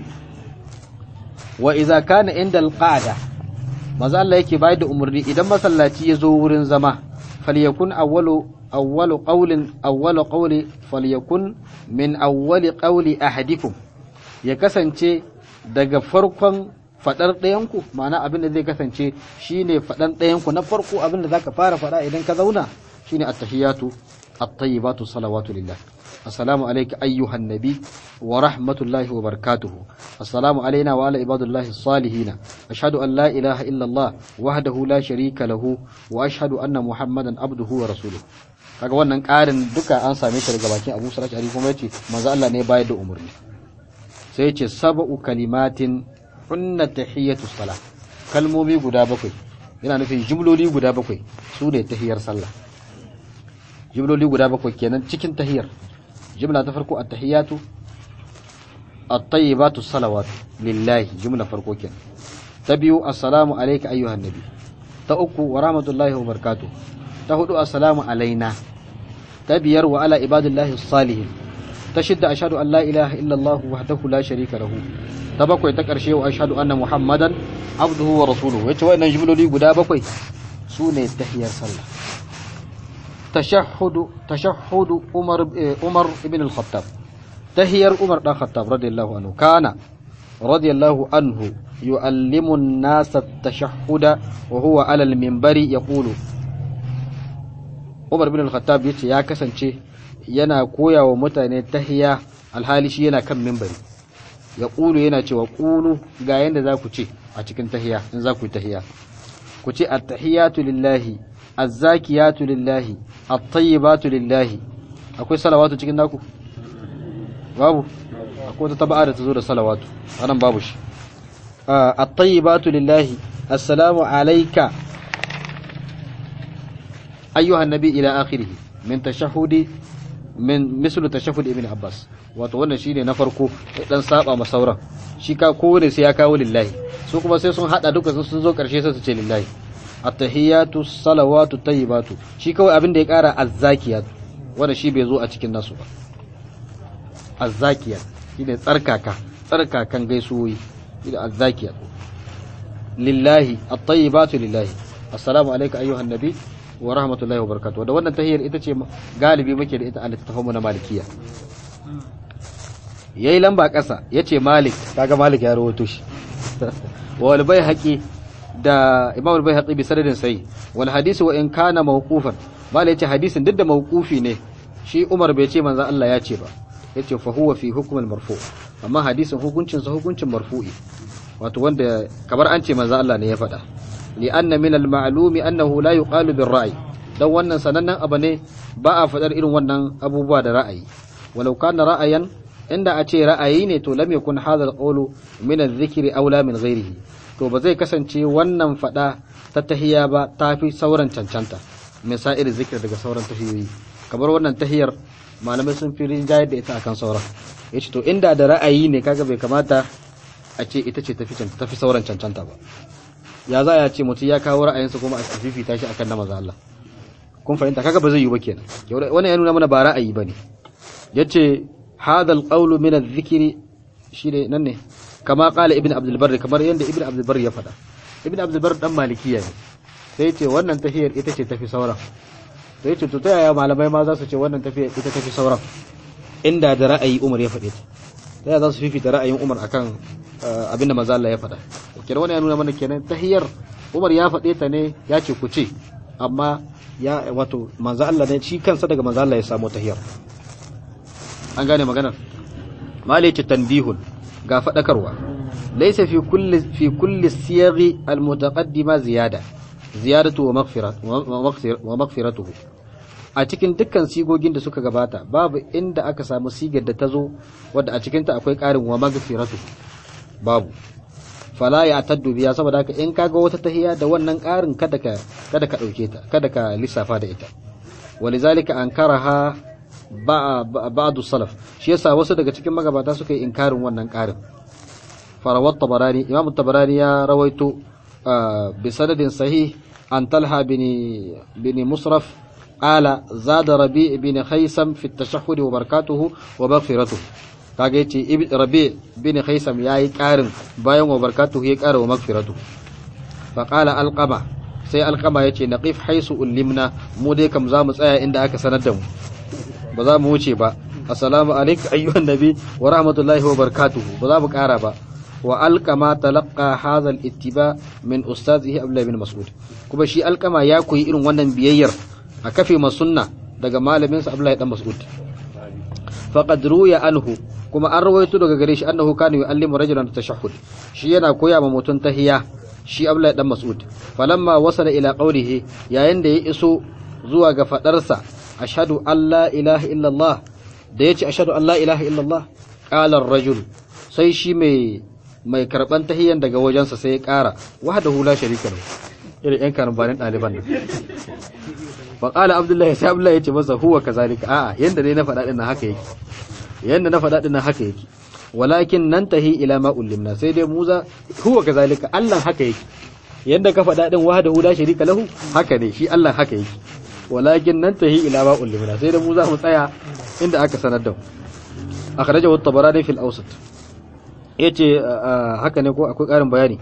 wa iza kana inda alqa'da maza Allah yake bayar da umarni idan masallaci ya zo wurin zama falyakun awwalu awwalu qawlin awwalu qawli falyakun min awwali qawli ahadikum ya kasance daga farkon fadar ɗayanku ma'ana abin da zai kasance shine fadan ɗayanku na farko abin da zaka fara fada idan ka zauna shine at-tahiyatu at-tayyibatu salawatu lillah السلام عليك أيها النبي ورحمة الله وبركاته السلام علينا وعلى عباد الله الصالحين أشهد أن لا إله إلا الله وحده لا شريك له وأشهد أن محمدا عبده ورسوله kaga wannan ƙarin duka an same shi daga bakin Abu Sa'id Ali kuma yace manzo Allah ne bayar da umarni sai yace sab'u kalimatin hunna tahiyatu salah kalmomi guda bakwai yana nufin jumloli guda bakwai su ne tahiyar sallah jumloli guda bakwai kenan cikin tahiyar jumla ta farko at-tahiyatu at-tayyibatu salawatu lillahi jumla farko kenan ta biyu assalamu alayka ayyuhan nabi ta uku wa rahmatullahi wa barakatuh ta hudu assalamu alaina ta biyar wa ala ibadillahi salihin ta shidda ashhadu an la ilaha illa allah wahdahu la sharika lahu ta bakwai ta karshe wa ashhadu anna muhammadan abduhu wa rasuluhu yace wannan jumloli guda bakwai su ne tahiyar sallah تشهد تشهد عمر عمر بن الخطاب تهير عمر بن الخطاب رضي الله عنه كان رضي الله عنه يعلم الناس التشهد وهو على المنبر يقول عمر بن الخطاب yace ya kasance yana koya wa mutane tahiya alhali shi yana kan minbari ya ƙulu yana cewa ƙulu ga yanda za ku ce a cikin tahiya in za ku yi tahiya ku ce at-tahiyatu lillahi az-zakiyatu lillahi at-tayyibatu lillahi akwai salawatu cikin naku babu akwai wata taba'a da ta zo da salawatu anan babu shi at-tayyibatu lillahi assalamu alayka ayyuhan nabi ila akhirih min tashahhudi min mislu tashahhud ibn abbas wato wannan shine na farko dan saba ma sauran shi ka kowane sai ya kawo lillahi su kuma sai sun hada duka sun zo karshe sai su ce lillahi at-tahiyatu salawatu tayyibatu shi kawai abin da ya kara az-zakiyat wanda shi bai zo a cikin nasu ba az-zakiyat shine tsarkaka tsarkakan gaisuwoyi shine az-zakiyat lillahi at-tayyibatu lillahi assalamu alayka ayyuhan nabi wa rahmatullahi wa barakatuh da wannan tahiyar ita ce galibi muke da ita a littattafanmu na malikiya yayi lamba ƙasa yace malik kaga malik ya rawaito shi wal baihaqi da imam al baihaqi bi sanadin sai wal hadisi wa in kana mawqufan malik yace hadisin duk da mawqufi ne shi umar bai ce manzo Allah ya ce ba yace fa huwa fi hukm al marfu amma hadisin hukuncin sa hukuncin marfu'i wato wanda kamar an ce manzo Allah ne ya faɗa li anna min al ma'lumi annahu la yuqalu bir ra'i dan wannan sanannen abu ne ba a faɗar irin wannan abubuwa da ra'ayi walau kana ra'ayan inda a ce ra'ayi ne to lam yakun hadha al-qawlu min adh-dhikri aula min ghairihi to ba zai kasance wannan fada ta tahiyya ba tafi sauran cancanta misa'ir zikir daga sauran tahiyoyi kamar wannan tahiyar malamai sun fi rinjayar da ita akan sauran yace to inda da ra'ayi ne kaga bai kamata a ce ita ce tafi tafi sauran cancanta ba ya za ya ce mutum ya kawo ra'ayinsa kuma a fifita shi akan na maza Allah kun fahimta kaga ba zai yi ba kenan wannan ya nuna mana ba ra'ayi bane yace هذا القول من الذكر شيء ننه كما قال ابن عبد البر كما يند ابن عبد البر ya fada ibn abd albar dan malikiya ne sai yace wannan tafiyar ita ce tafi sauran sai yace to ta yaya malamai ma za su ce wannan tafiyar ita tafi sauran inda da ra'ayi Umar ya fade ta ta yaya za su fifita ra'ayin Umar akan abin da manzo Allah ya fada kenan wannan ya nuna mana kenan tahiyar Umar ya fade ta ne ya ce ku ce amma ya wato manzo Allah ne shi kansa daga manzo Allah ya samu tahiyar an gane maganar malice tanbihun ga fadakarwa laysa fi kulli fi kulli siyaghi almutaqaddima ziyada ziyadatu wa maghfirat wa maghfiratuhu a cikin dukkan sigogin da suka gabata babu inda aka samu sigar da tazo wadda a cikin ta akwai karin wa maghfiratuhu babu fala ya taddu biya saboda haka in kaga wata tahiya da wannan karin kada ka kada ka dauke ta kada ka lissafa da ita walizalika ankaraha ba'du salaf shi yasa wasu daga cikin magabata suka yi inkarin wannan karin farawat tabarani imam tabarani ya rawaito bi sanadin sahih an talha bin bin musraf qala zada rabi bin khaysam fi at-tashahhud wa barakatuhu wa maghfiratuhu kaga yace rabi bin khaysam yayi karin bayan wa barakatuhu ya kara wa maghfiratuhu fa qala alqama sai alqama yace naqif haisu ulimna mu dai kam za mu tsaya inda aka sanar da mu ba za mu wuce ba assalamu alaikum ayyuhan nabi wa rahmatullahi wa barakatuhu ba za mu kara ba wa alqama talaqqa hadha al-ittiba min ustazihi abdullah bin mas'ud kuma shi alqama ya koyi irin wannan biyayyar a kafe masunna daga malamin sa abdullah dan mas'ud faqad ruya anhu kuma an rawaito daga gare shi annahu kana yu'allimu rajulan tashahhud shi yana koya ma mutun tahiyya shi abdullah dan mas'ud falamma wasala ila qawlihi yayin da ya iso zuwa ga fadarsa ashhadu an la ilaha illallah da yace ashhadu an la ilaha illallah qala ar-rajul sai shi mai mai karban tahiyyan daga wajensa sai ya kara wahdahu la sharika lahu irin yan karbanin daliban nan fa qala abdullahi sai abdullahi yace masa huwa kazalika a'a yanda ne na faɗa din haka yake yanda na faɗa din haka yake walakin nantahi ila ma ullimna sai dai muza huwa kazalika Allah haka yake yanda ka faɗa din wahdahu la sharika lahu haka ne shi Allah haka yake walakin nantahi ila ma ullimna sai dai mu za mu tsaya inda aka sanar da mu akhrajahu at-tabarani fil awsat yace haka ne ko akwai ƙarin bayani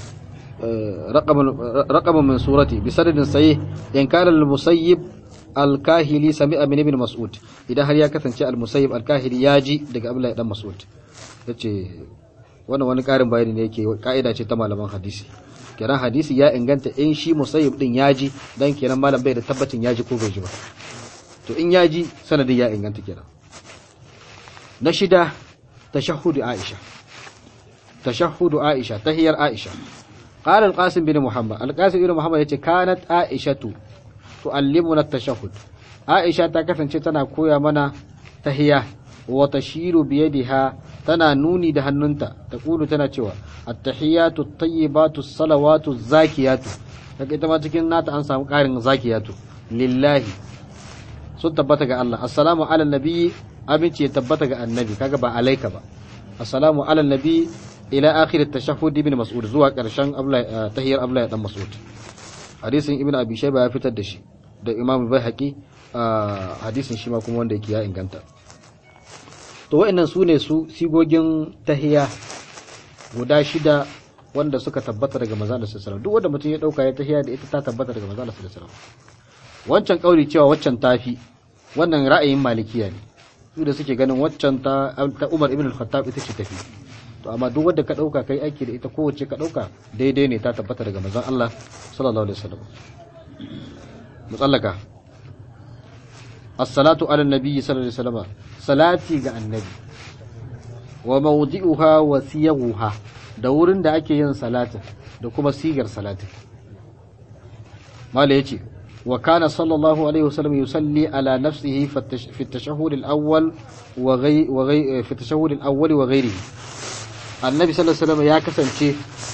raqaman min surati bi sanadin sahih in kana al-musayyib al-kahili sami'a min ibn mas'ud idan har ya kasance al-musayyib al-kahili ya ji daga abdullahi dan mas'ud yace wannan wani ƙarin bayani ne yake ka'ida ce ta malaman hadisi kenan hadisi ya inganta in shi musayyib din ya ji dan kenan malam bai da tabbacin ya ji ko bai ji ba to in ya ji sanadin ya inganta kenan na shida tashahhudu aisha tashahhudu aisha tahiyar aisha qala al-qasim bin muhammad al-qasim bin muhammad yace kanat aishatu tuallimuna at-tashahhud aisha ta kasance tana koya mana tahiya wa tashiru bi yadiha tana nuni da hannunta ta kulu tana cewa at-tahiyatu at-tayyibatu as-salawatu az-zakiyatu daga ita ma cikin nata an samu karin zakiyatu lillahi sun tabbata ga Allah assalamu ala nabi abinci ya tabbata ga annabi kaga ba alaika ba assalamu ala nabi ila akhir at-tashahhud ibn mas'ud zuwa karshen tahiyar abla dan mas'ud hadisin ibn abi shayba ya fitar da shi da imam bayhaqi hadisin shi ma kuma wanda yake ya inganta to wa'annan su ne su sigogin tahiya guda shida wanda suka tabbata daga manzo Allah sallallahu alaihi wasallam duk wanda mutum ya dauka ya tahiya da ita ta tabbata daga manzo Allah sallallahu alaihi wasallam wancan kauli cewa waccan tafi wannan ra'ayin malikiya ne su da suke ganin waccan ta ta Umar ibn al-Khattab ita ce tafi to amma duk wanda ka dauka kai aiki da ita kowace ka dauka daidai ne ta tabbata daga manzon Allah sallallahu alaihi wasallam musallaka as-salatu ala nabi sallallahu alaihi wasallam salati ga annabi wa mawdi'uha wa siyaghuha da wurin da ake yin salatin da kuma sigar salatin mala yace wa kana sallallahu alaihi wasallam yusalli ala nafsihi fi at-tashahhud al-awwal wa ghayr wa ghayr fi at-tashahhud al-awwal wa ghayrihi annabi sallallahu alaihi wasallam ya kasance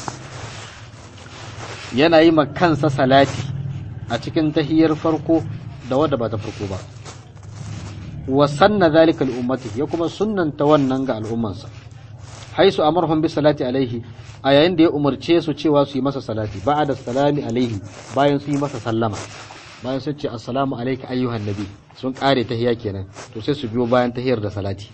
yana yi ma kansa salati a cikin tahiyar farko da wadda ba ta farko ba wa sanna zalika al-ummati ya kuma sunnanta wannan ga al'ummansa haisu amarhum bi salati alaihi a yayin da ya umarce su cewa su yi masa salati ba'da salami alaihi bayan su yi masa sallama bayan sun ce assalamu alayka ayyuhan nabi sun kare tahiya kenan to sai su biyo bayan tahiyar da salati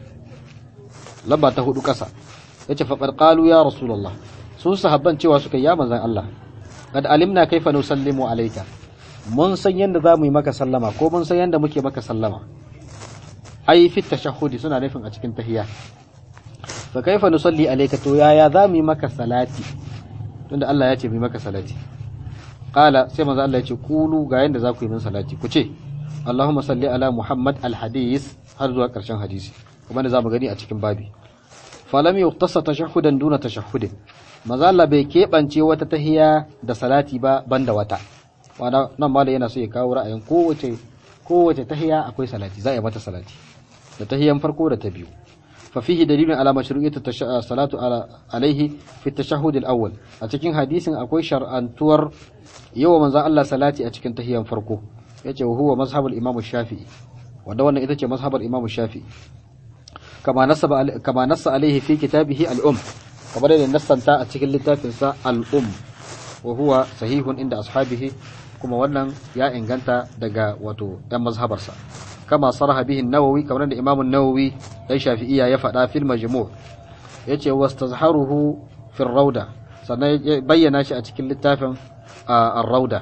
lamba ta hudu kasa yace faqad qalu ya rasulullah sun sahabban cewa suka ya manzon Allah kad alimna kaifa nusallimu alayka mun san yanda za mu yi maka sallama ko mun san yanda muke maka sallama ai fi tashahhudi suna nufin a cikin tahiyya fa kaifa nusalli alayka to yaya za mu yi maka salati tunda Allah ya ce mu yi maka salati qala sai manzo Allah ya ce kulu ga yanda za ku yi min salati ku ce Allahumma salli ala Muhammad al-hadis har zuwa karshen hadisi kuma da zamu gani a cikin babi falam yuqtasa tashahhudan duna tashahhudin manzo Allah bai keɓance wata tahiya da salati ba banda wata wana nan ma yana so ya kawo ra'ayin kowace kowace tahiya akwai salati za a yi mata salati da tahiyan farko da ta biyu fa fihi dalilun ala mashru'iyyati salatu ala alaihi fi tashahhud al-awwal a cikin hadisin akwai shar'antuwar yawa manzo Allah salati a cikin tahiyan farko yace huwa mazhabul imam shafi'i wanda wannan ita ce mazhabar imam shafi'i kama nasaba kama nassa alaihi fi kitabihi al-um kamar da nassanta a cikin littafinsa al-um wa huwa sahihun inda ashabihi kuma wannan ya inganta daga wato ɗan mazhabarsa kama sarha bihi nawawi kamar da imamu nawawi dan shafi'iyya ya faɗa fil majmu' yace wastazharuhu fil rauda sannan ya bayyana shi a cikin littafin ar-rauda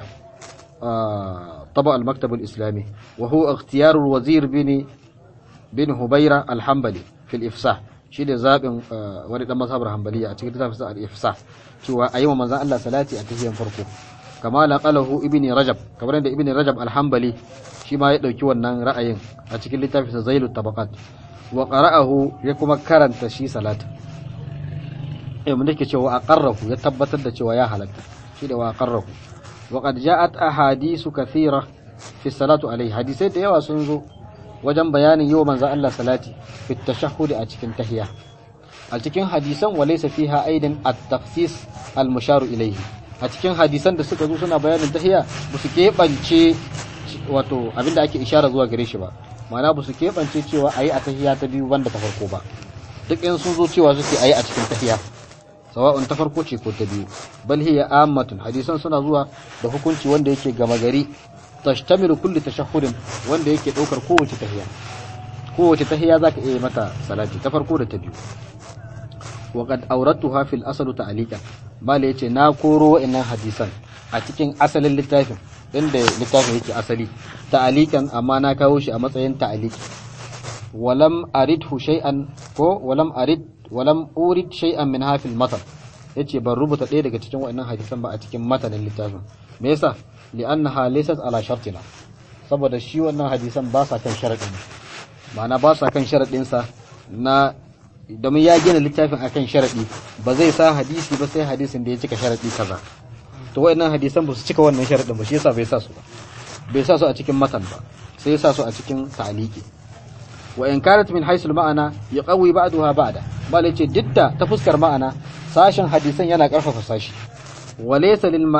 طبع المكتب الإسلامي وهو اختيار الوزير بن بن هبيرة الحنبلي في الإفصاح shi ne zaɓin wani ɗan mazhabar hambaliya a cikin littafin sa al-ifsa cewa a yi wa manzan Allah salati a tahiyan farko kama laqalahu ibni rajab kamar da ibni rajab al-hanbali shi ma ya ɗauki wannan ra'ayin a cikin littafin sa zailut tabaqat wa qara'ahu ya kuma karanta shi salati eh mun dake cewa aqarrahu ya tabbatar da cewa ya halatta shi da wa aqarrahu wa qad ja'at ahadithu kathira fi salatu alayhi hadisai da yawa sun zo wajen bayanin yau manzo Allah salati fi tashahhud a cikin tahiyya a cikin hadisan walaysa fiha aidan at-takhsis al-musharu ilayhi a cikin hadisan da suka zo suna bayanin tahiyya ba su keɓance wato abinda ake ishara zuwa gare shi ba ma'ana ba su keɓance cewa ayi a tahiyya ta biyu banda ta farko ba duk in sun zo cewa suke ayi a cikin tahiyya sawa'un ta farko ce ko ta biyu bal hiya ammatun hadisan suna zuwa da hukunci wanda yake gama gari tashtamilu kulli tashahhudin wanda yake daukar kowace tahiyya kowace tahiyya zaka iya mata salati ta farko da ta biyu wa qad awratuha fil asl ta'liqan bale yace na koro wa'annan hadisan a cikin asalin littafin inda littafin yake asali ta'liqan amma na kawo shi a matsayin ta'liqi walam aridhu shay'an ko walam arid walam urid shay'an min hafil matan yace ban rubuta ɗaya daga cikin wa'annan hadisan ba a cikin matanin littafin me yasa li'annaha laysat ala shartina saboda shi wannan hadisan ba sa kan sharadin ma'ana ba sa kan sharadin sa na domin ya gina littafin akan sharadi ba zai sa hadisi ba sai hadisin da ya cika sharadi kaza to wayannan hadisan ba su cika wannan sharadin ba shi yasa bai sa su ba bai sa su a cikin matan ba sai ya sa su a cikin ta'liqi wa in kanat min haisul ma'ana yaqawi ba'daha ba'da bale ce didda ta fuskar ma'ana sashen hadisan yana karfafa sashi وليس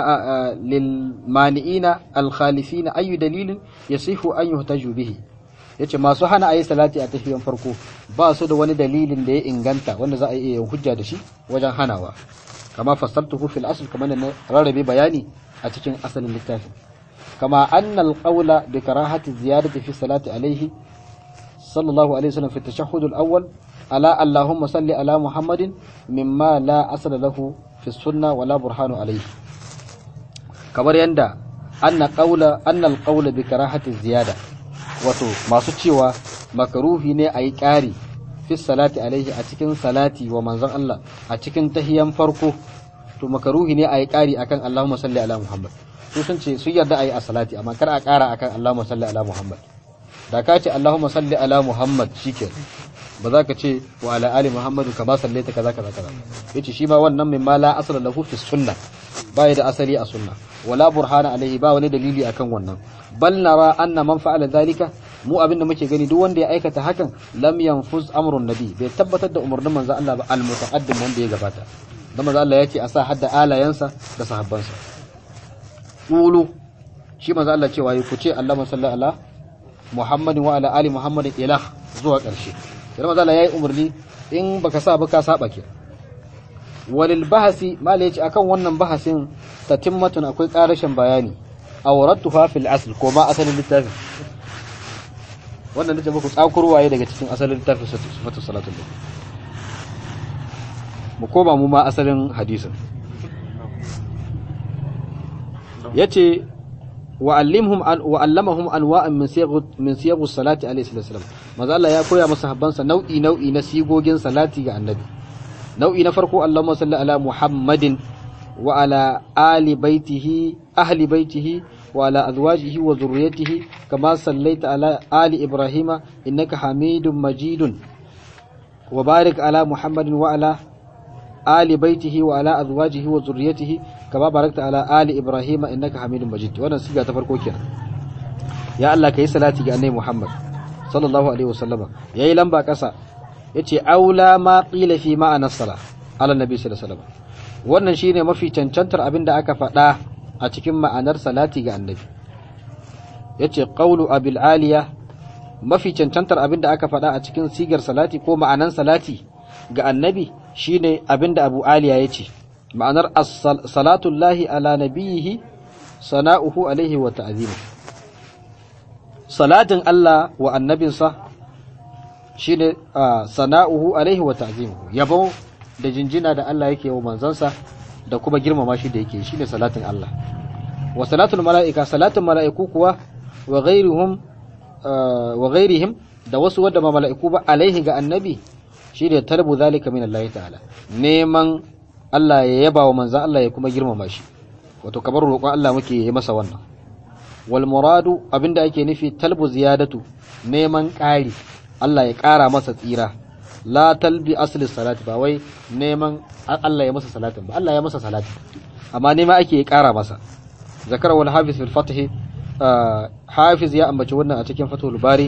للمانئين الخالفين أي دليل يصح أن يحتج به yace masu hana ayi salati a tafiyan farko ba su da wani dalilin da ya inganta wanda za a iya hujja da shi wajen hanawa kama fasaltuhu fil asl kamar da rarrabe bayani a cikin asalin littafin kama anna al-qawla bi karahati ziyadati fi salati alayhi sallallahu alaihi wasallam fi tashahhud al-awwal ala Allahumma salli ala Muhammadin mimma la asala lahu fi sunna wala burhanu alayhi kamar yanda anna qawla anna al-qawla bi karahati ziyada wato masu cewa makaruhi ne ayi ƙari fi salati alaihi a cikin salati wa manzon Allah a cikin tahiyan farko to makaruhi ne ayi ƙari akan Allahumma salli ala Muhammad su sun ce su yarda ayi a salati amma kar a ƙara akan Allahumma salli ala Muhammad da ka ce Allahumma salli ala Muhammad shikenan ba za ka ce wa ala ali Muhammadu kama sallaita kaza kaza kaza yace shi ma wannan min ma la asala lahu fi sunna ba da asali a sunna wala burhana alaihi ba wani dalili akan wannan bal nara anna man fa'ala zalika mu abin da muke gani duk wanda ya aikata hakan lam yanfuz amrun nabi bai tabbatar da umarnin manzo Allah ba al mutaqaddim wanda ya gabata dan manzo Allah yace a sa hadda alayansa da sahabbansa qulu shi manzo Allah cewa yi ku ce Allahumma salli ala Muhammadin wa ala ali Muhammadin ilah zuwa ƙarshe sai manzo Allah yayi umarni in baka sa ba ka saba ke walil bahasi mala yace akan wannan bahasin tatimmatun akwai karashin bayani awrattuha fil asl ko ma asalin littafin wannan nace muku tsakurwaye daga cikin asalin littafin sifatu salatul nabi mu koma mu ma asalin hadisin yace wa allimhum an wa allamahum anwa'an min siyaq min siyaq salati alayhi salam manzo Allah ya koya masa habbansa nau'i nau'i na sigogin salati ga annabi nau'i na farko Allahumma salli ala Muhammadin wa ala ali baitihi ahli baitihi wa ala azwajihi wa zurriyyatihi kama sallaita ala ali Ibrahim innaka Hamidum Majidun wa barik ala Muhammadin wa ala ali baitihi wa ala azwajihi wa zurriyyatihi kama barakta ala ali Ibrahim innaka Hamidum Majid wannan siga ta farko kenan ya Allah kai salati ga annabi Muhammad sallallahu alaihi wasallama yayi lamba kasa yace aula ma qila fi ma'anar sala ala nabi sallallahu alaihi wasallam wannan shine mafi cancantar abin da aka faɗa a cikin ma'anar salati ga annabi yace qawlu abil aliya mafi cancantar abin da aka faɗa a cikin sigar salati ko ma'anan salati ga annabi shine abin da abu aliya yace ma'anar salatu llahi ala nabiyihi sana'uhu alaihi wa ta'zimu salatin Allah wa annabinsa shine sana'uhu alaihi wa ta'zimuhu yabo da jinjina da Allah yake wa manzansa da kuma girmama shi da yake shine salatin Allah wa salatul mala'ika salatin mala'iku kuwa wa ghairuhum wa ghairihim da wasu wadda ma mala'iku ba alaihi ga annabi shine talbu zalika min Allah ta'ala neman Allah ya yaba wa manzan Allah ya kuma girmama shi wato kamar roƙon Allah muke yi masa wannan wal muradu abinda ake nufi talbu ziyadatu neman ƙari Allah ya ƙara masa tsira la talbi asli salati ba wai neman Allah ya masa salatin ba Allah ya masa salati amma nema ake ya ƙara masa zakara wal hafiz fil fath hafiz ya ambaci wannan a cikin fathul bari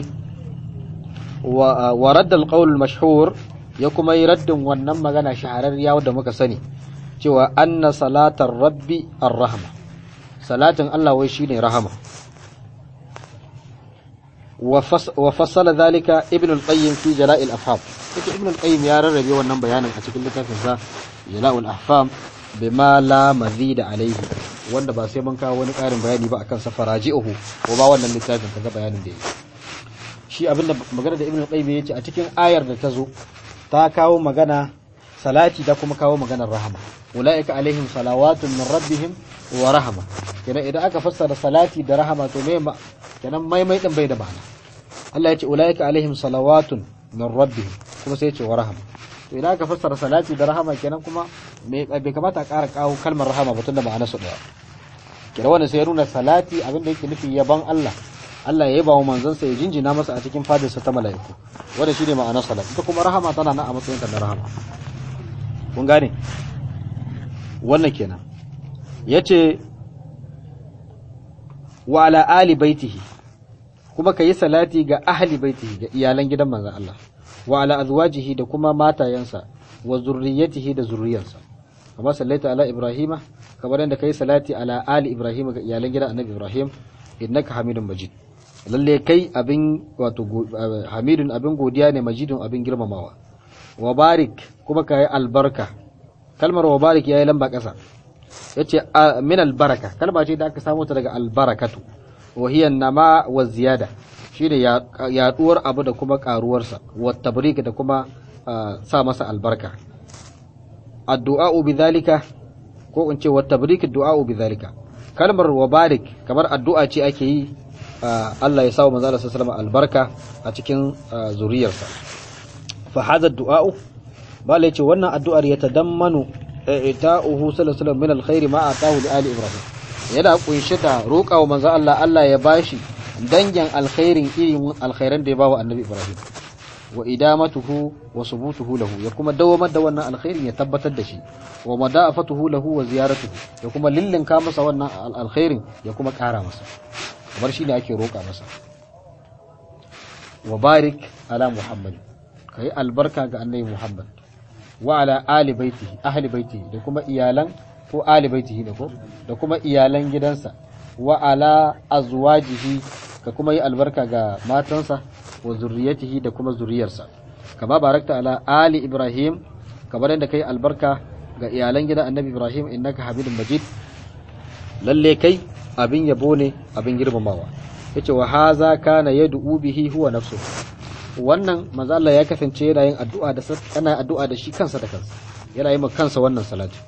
wa wa radd al qawl al mashhur ya kuma yi raddin wannan magana shahararriya wadda muka sani cewa anna salatar rabbi ar-rahma salatin Allah wai shine rahama وفصل ذلك ابن القيم في جلاء الأفهام ابن القيم يا ربي wannan bayanin a cikin littafin sa Jala'ul Ahfam bima la mazid alayhi wanda ba sai mun kawo wani ƙarin bayani ba akan sa faraji'uhu ko ba wannan littafin kaga bayanin da yake shi abinda magana da Ibn Qayyim yace a cikin ayar da ta zo ta kawo magana salati da kuma kawo maganar rahama ulaika alaihim salawatun min rabbihim wa rahama kenan idan aka fassara salati da rahama to me kenan maimai din bai da ma'ana Allah ya ce ulaika alaihim salawatun min rabbihim kuma sai ya ce wa rahama to idan aka fassara salati da rahama kenan kuma me bai kamata a ƙara kawo kalmar rahama ba tunda ma'ana su daya kenan wannan sai ya nuna salati abin da yake nufi yaban Allah Allah ya yaba wa manzon sa ya jinjina masa a cikin fadarsa ta mala'iku wanda shine ma'anar salati ita kuma rahama tana nan a matsayin ta na rahama kun gane wannan kenan yace wa ala ali baitihi kuma kayi salati ga ahli baitihi ga iyalan gidan manzon Allah wa ala azwajihi da kuma matayensa wa zurriyatihi da zurriyarsa kamar sallaita ala ibrahima kamar yadda kai salati ala ali ibrahima ga iyalan gidan annabi ibrahim innaka hamidun majid lalle kai abin wato hamidun abin godiya ne majidun abin girmamawa wa barik kuma kai albarka kalmar wa barik yayi lamba kasa yace min albaraka kalma ce da aka samu ta daga albarakatu wa hiya nama wa ziyada shine yaduwar abu da kuma karuwarsa wa tabrik da kuma sa masa albarka addu'a bidhalika ko in ce wa tabrik du'a bidhalika kalmar wa barik kamar addu'a ce ake yi Allah ya sawa manzo Allah sallallahu albarka a cikin zuriyarsa fa hadha du'a bala yace wannan addu'ar ya tadammanu ita'uhu sallallahu alaihi wasallam min alkhair ma atahu li ali ibrahim yana kunshe da roƙawa manzo Allah Allah ya bashi dangin alkhairin irin alkhairan da ya bawa annabi ibrahim wa idamatuhu wa subutuhu lahu ya kuma dawamar da wannan alkhairin ya tabbatar da shi wa madafatuhu lahu wa ziyaratuhu ya kuma lillinka masa wannan alkhairin ya kuma ƙara masa kamar shi ne ake roƙa masa wa barik ala muhammad kai albarka ga annabi muhammad wa ala ali baitihi ahli baitihi da kuma iyalan ko ali baitihi da ko da kuma iyalan gidansa wa ala azwajihi ka kuma yi albarka ga matansa wa zurriyatihi da kuma zuriyarsa kama barakta ala ali ibrahim kamar yadda kai albarka ga iyalan gidan annabi ibrahim innaka hamidun majid lalle kai abin yabo ne abin girmamawa yace wa haza kana yad'u bihi huwa nafsuhu wannan manzo Allah ya kasance yana yin addu'a da ana addu'a da shi kansa da kansa yana yi ma kansa wannan salati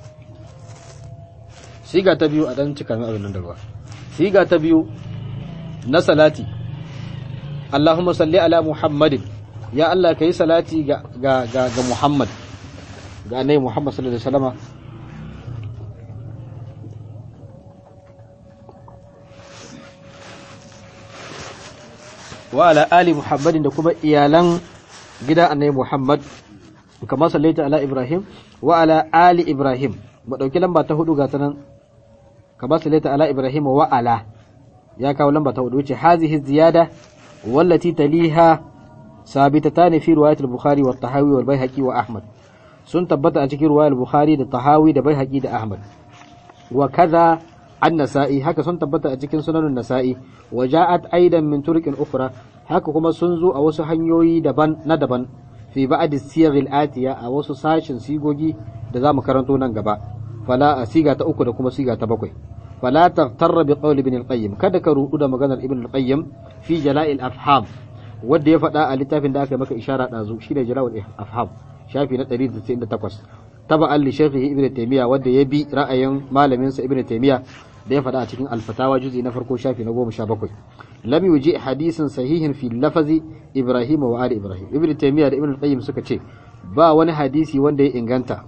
siga ta biyu a dan cika min abin nan da ruwa siga ta biyu na salati Allahumma salli ala Muhammadin ya Allah kai salati ga ga ga, ga Muhammad ga annabi Muhammad sallallahu alaihi wasallama wa ala ali Muhammadin da kuma iyalan gidan annabi Muhammad kamar sallaita ala Ibrahim wa ala ali Ibrahim mu dauki lamba ta hudu ga ta nan kamar sallaita ala Ibrahim wa ala ya kawo lamba ta hudu wuce hazihi ziyada wallati taliha sabitatani fi riwayat al-Bukhari wa Tahawi wal Baihaqi wa Ahmad sun tabbata a cikin riwayar Bukhari da Tahawi da Baihaqi da Ahmad wa kaza an-Nasa'i haka sun tabbata a cikin sunanun Nasa'i wa ja'at aidan min turqin ukhra haka kuma sun zo a wasu hanyoyi daban na daban fi ba'd as-siyagh al-atiya a wasu sashin sigogi da zamu karanto nan gaba fala a siga ta uku da kuma siga ta bakwai fala taghtarra bi qawli ibn al-qayyim kada ka rudu da maganar ibn al-qayyim fi jala'il afham wanda ya faɗa a littafin da aka maka ishara ɗazu shi ne jala'ul afham shafi na 198 taba'an li shaykhihi ibn taymiya wanda ya bi ra'ayin malamin sa ibn taymiya da ya faɗa a cikin al-fatawa juzi na farko shafi na 17 lam yuji hadisin sahihin fi lafazi ibrahim wa ali ibrahim ibn taymiya da ibn qayyim suka ce ba wani hadisi wanda ya inganta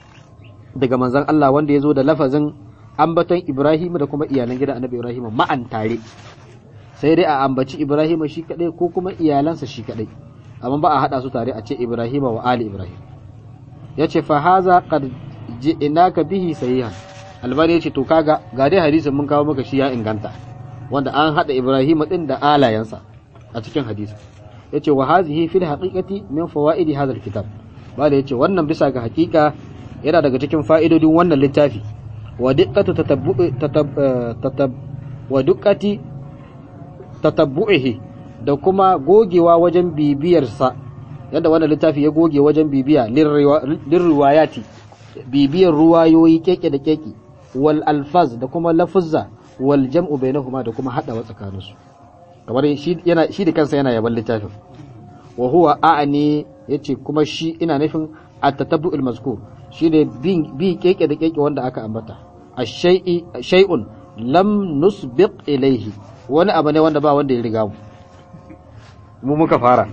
daga manzon Allah wanda ya zo da lafazin ambaton ibrahim da kuma iyalan gidan annabi ibrahim ma'an tare sai dai a ambaci Ibrahim shi kadai ko kuma iyalansa shi kadai amma ba a hada su tare a ce Ibrahim wa ali Ibrahim yace fa haza qad ji'naka bihi sahihan albani yace to kaga ga dai hadisin mun kawo maka shi ya inganta wanda an hada Ibrahim din da alayansa a cikin hadisi yace wa hazihi fil haqiqati min fawaidi hadha alkitab bala yace wannan bisa ga hakika yana daga cikin fa'idodin wannan littafi wa diqqatu tatabbu tatab wa diqqati tatabbu'ihi da kuma gogewa wajen bibiyarsa yadda wannan littafi ya goge wajen bibiya lirriwayati bibiyar ruwayoyi keke da keke wal alfaz da kuma lafuzza wal jam'u bainahuma da kuma hadawa tsakaninsu kamar shi yana shi da kansa yana yaban littafin wa huwa a'ani yace kuma shi ina nufin at-tatabbu'il mazkur shine bin bi keke da keke wanda aka ambata ash-shay'i shay'un lam nusbiq ilayhi wani abu ne wanda ba wanda ya riga mu mu muka fara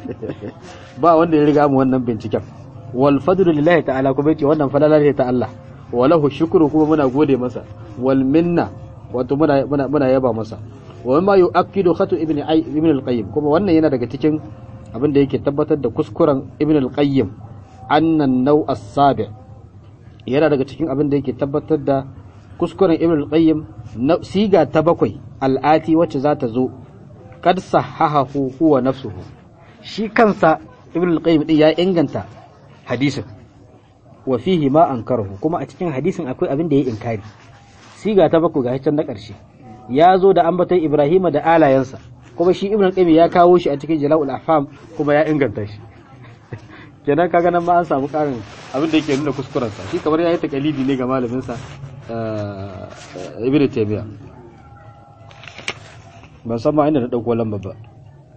ba wanda ya riga mu wannan binciken wal fadlu lillahi ta'ala kuma yace wannan falala ne ta Allah wa lahu shukru kuma muna gode masa wal minna wato muna muna, muna yaba masa wa mimma yu'akkidu khatu ibn ay ibn al-qayyim kuma wannan yana daga cikin abin da yake tabbatar da kuskuren ibn al-qayyim annan naw as-sabi yana daga cikin abin da yake tabbatar da kuskuren ibn al-qayyim na siga ta bakwai al'ati wacce za ta zo kad sahahahu huwa nafsuhu shi kansa ibn al-qayyim din ya inganta hadisin wa fihi ma ankarahu kuma a cikin hadisin akwai abin da ya inkari siga ta bakwai ga can na ƙarshe ya zo da ambaton ibrahima da alayensa kuma shi ibn al-qayyim ya kawo shi a cikin jala'ul afham kuma ya inganta shi kenan kaga nan ma an samu karin abin da yake nuna kuskurensa shi kamar ya yi takalidi ne ga malaminsa ibn taymiya ban san ma inda na dauko lamba ba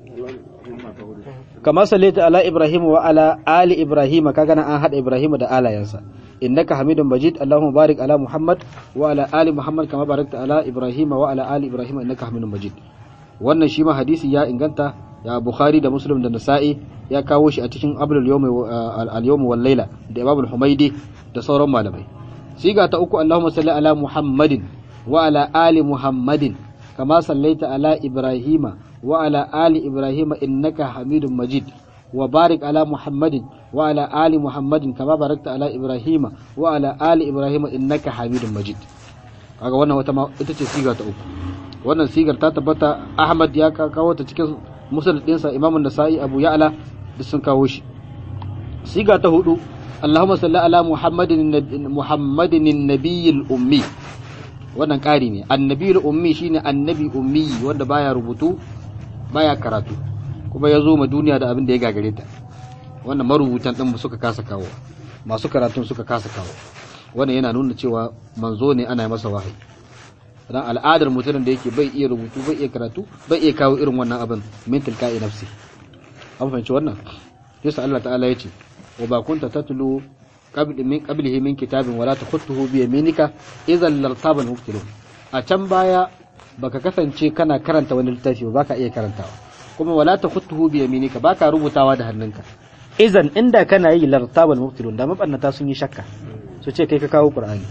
kama sallaita ala ibrahim wa ala ali ibrahim kaga nan an hada ibrahim da alayansa innaka hamidun majid allahumma barik ala muhammad wa ala ali muhammad kama barakta ala ibrahim wa ala ali ibrahim innaka hamidun majid wannan shi ma hadisi ya inganta ya bukhari da muslim da nasa'i ya kawo shi a cikin abdul yawm al yawm wal layla da imam al humaydi da sauran malamai siga ta uku allahumma salli ala muhammadin wa ala ali muhammadin kama sallaita ala ibrahima wa ala ali ibrahima innaka hamidun majid wa barik ala muhammadin wa ala ali muhammadin kama barakta ala ibrahima wa ala ali ibrahima innaka hamidun majid kaga wannan wata ita ce siga ta uku wannan sigar ta tabbata ahmad ya kawo ta cikin musnad dinsa imamu nasa'i abu ya'la duk sun kawo shi siga ta hudu اللهم صل على محمد محمد النبي الأمي wannan ƙari ne annabi ummi shine annabi ummi wanda baya rubutu baya karatu kuma ya zo ma duniya da abin da ya gagare ta wannan marubutan din suka kasa kawo masu karatun suka kasa kawo wannan yana nuna cewa manzo ne ana masa wahayi dan al'adar mutumin da yake bai iya rubutu bai iya karatu bai iya kawo irin wannan abin min tilka'i nafsi an fahimci wannan yasa Allah ta'ala ya ce wa ba kunta tatlu qabl min qablihi min kitabin wala takhutuhu bi yaminika idhan lartaba al-mubtilun a can baya baka kasance kana karanta wani littafi ba baka iya karantawa kuma wala takhutuhu bi yaminika baka rubutawa da hannunka idan inda kana yi lartaba al-mubtilun da mabannata sun yi shakka su ce kai ka kawo qur'ani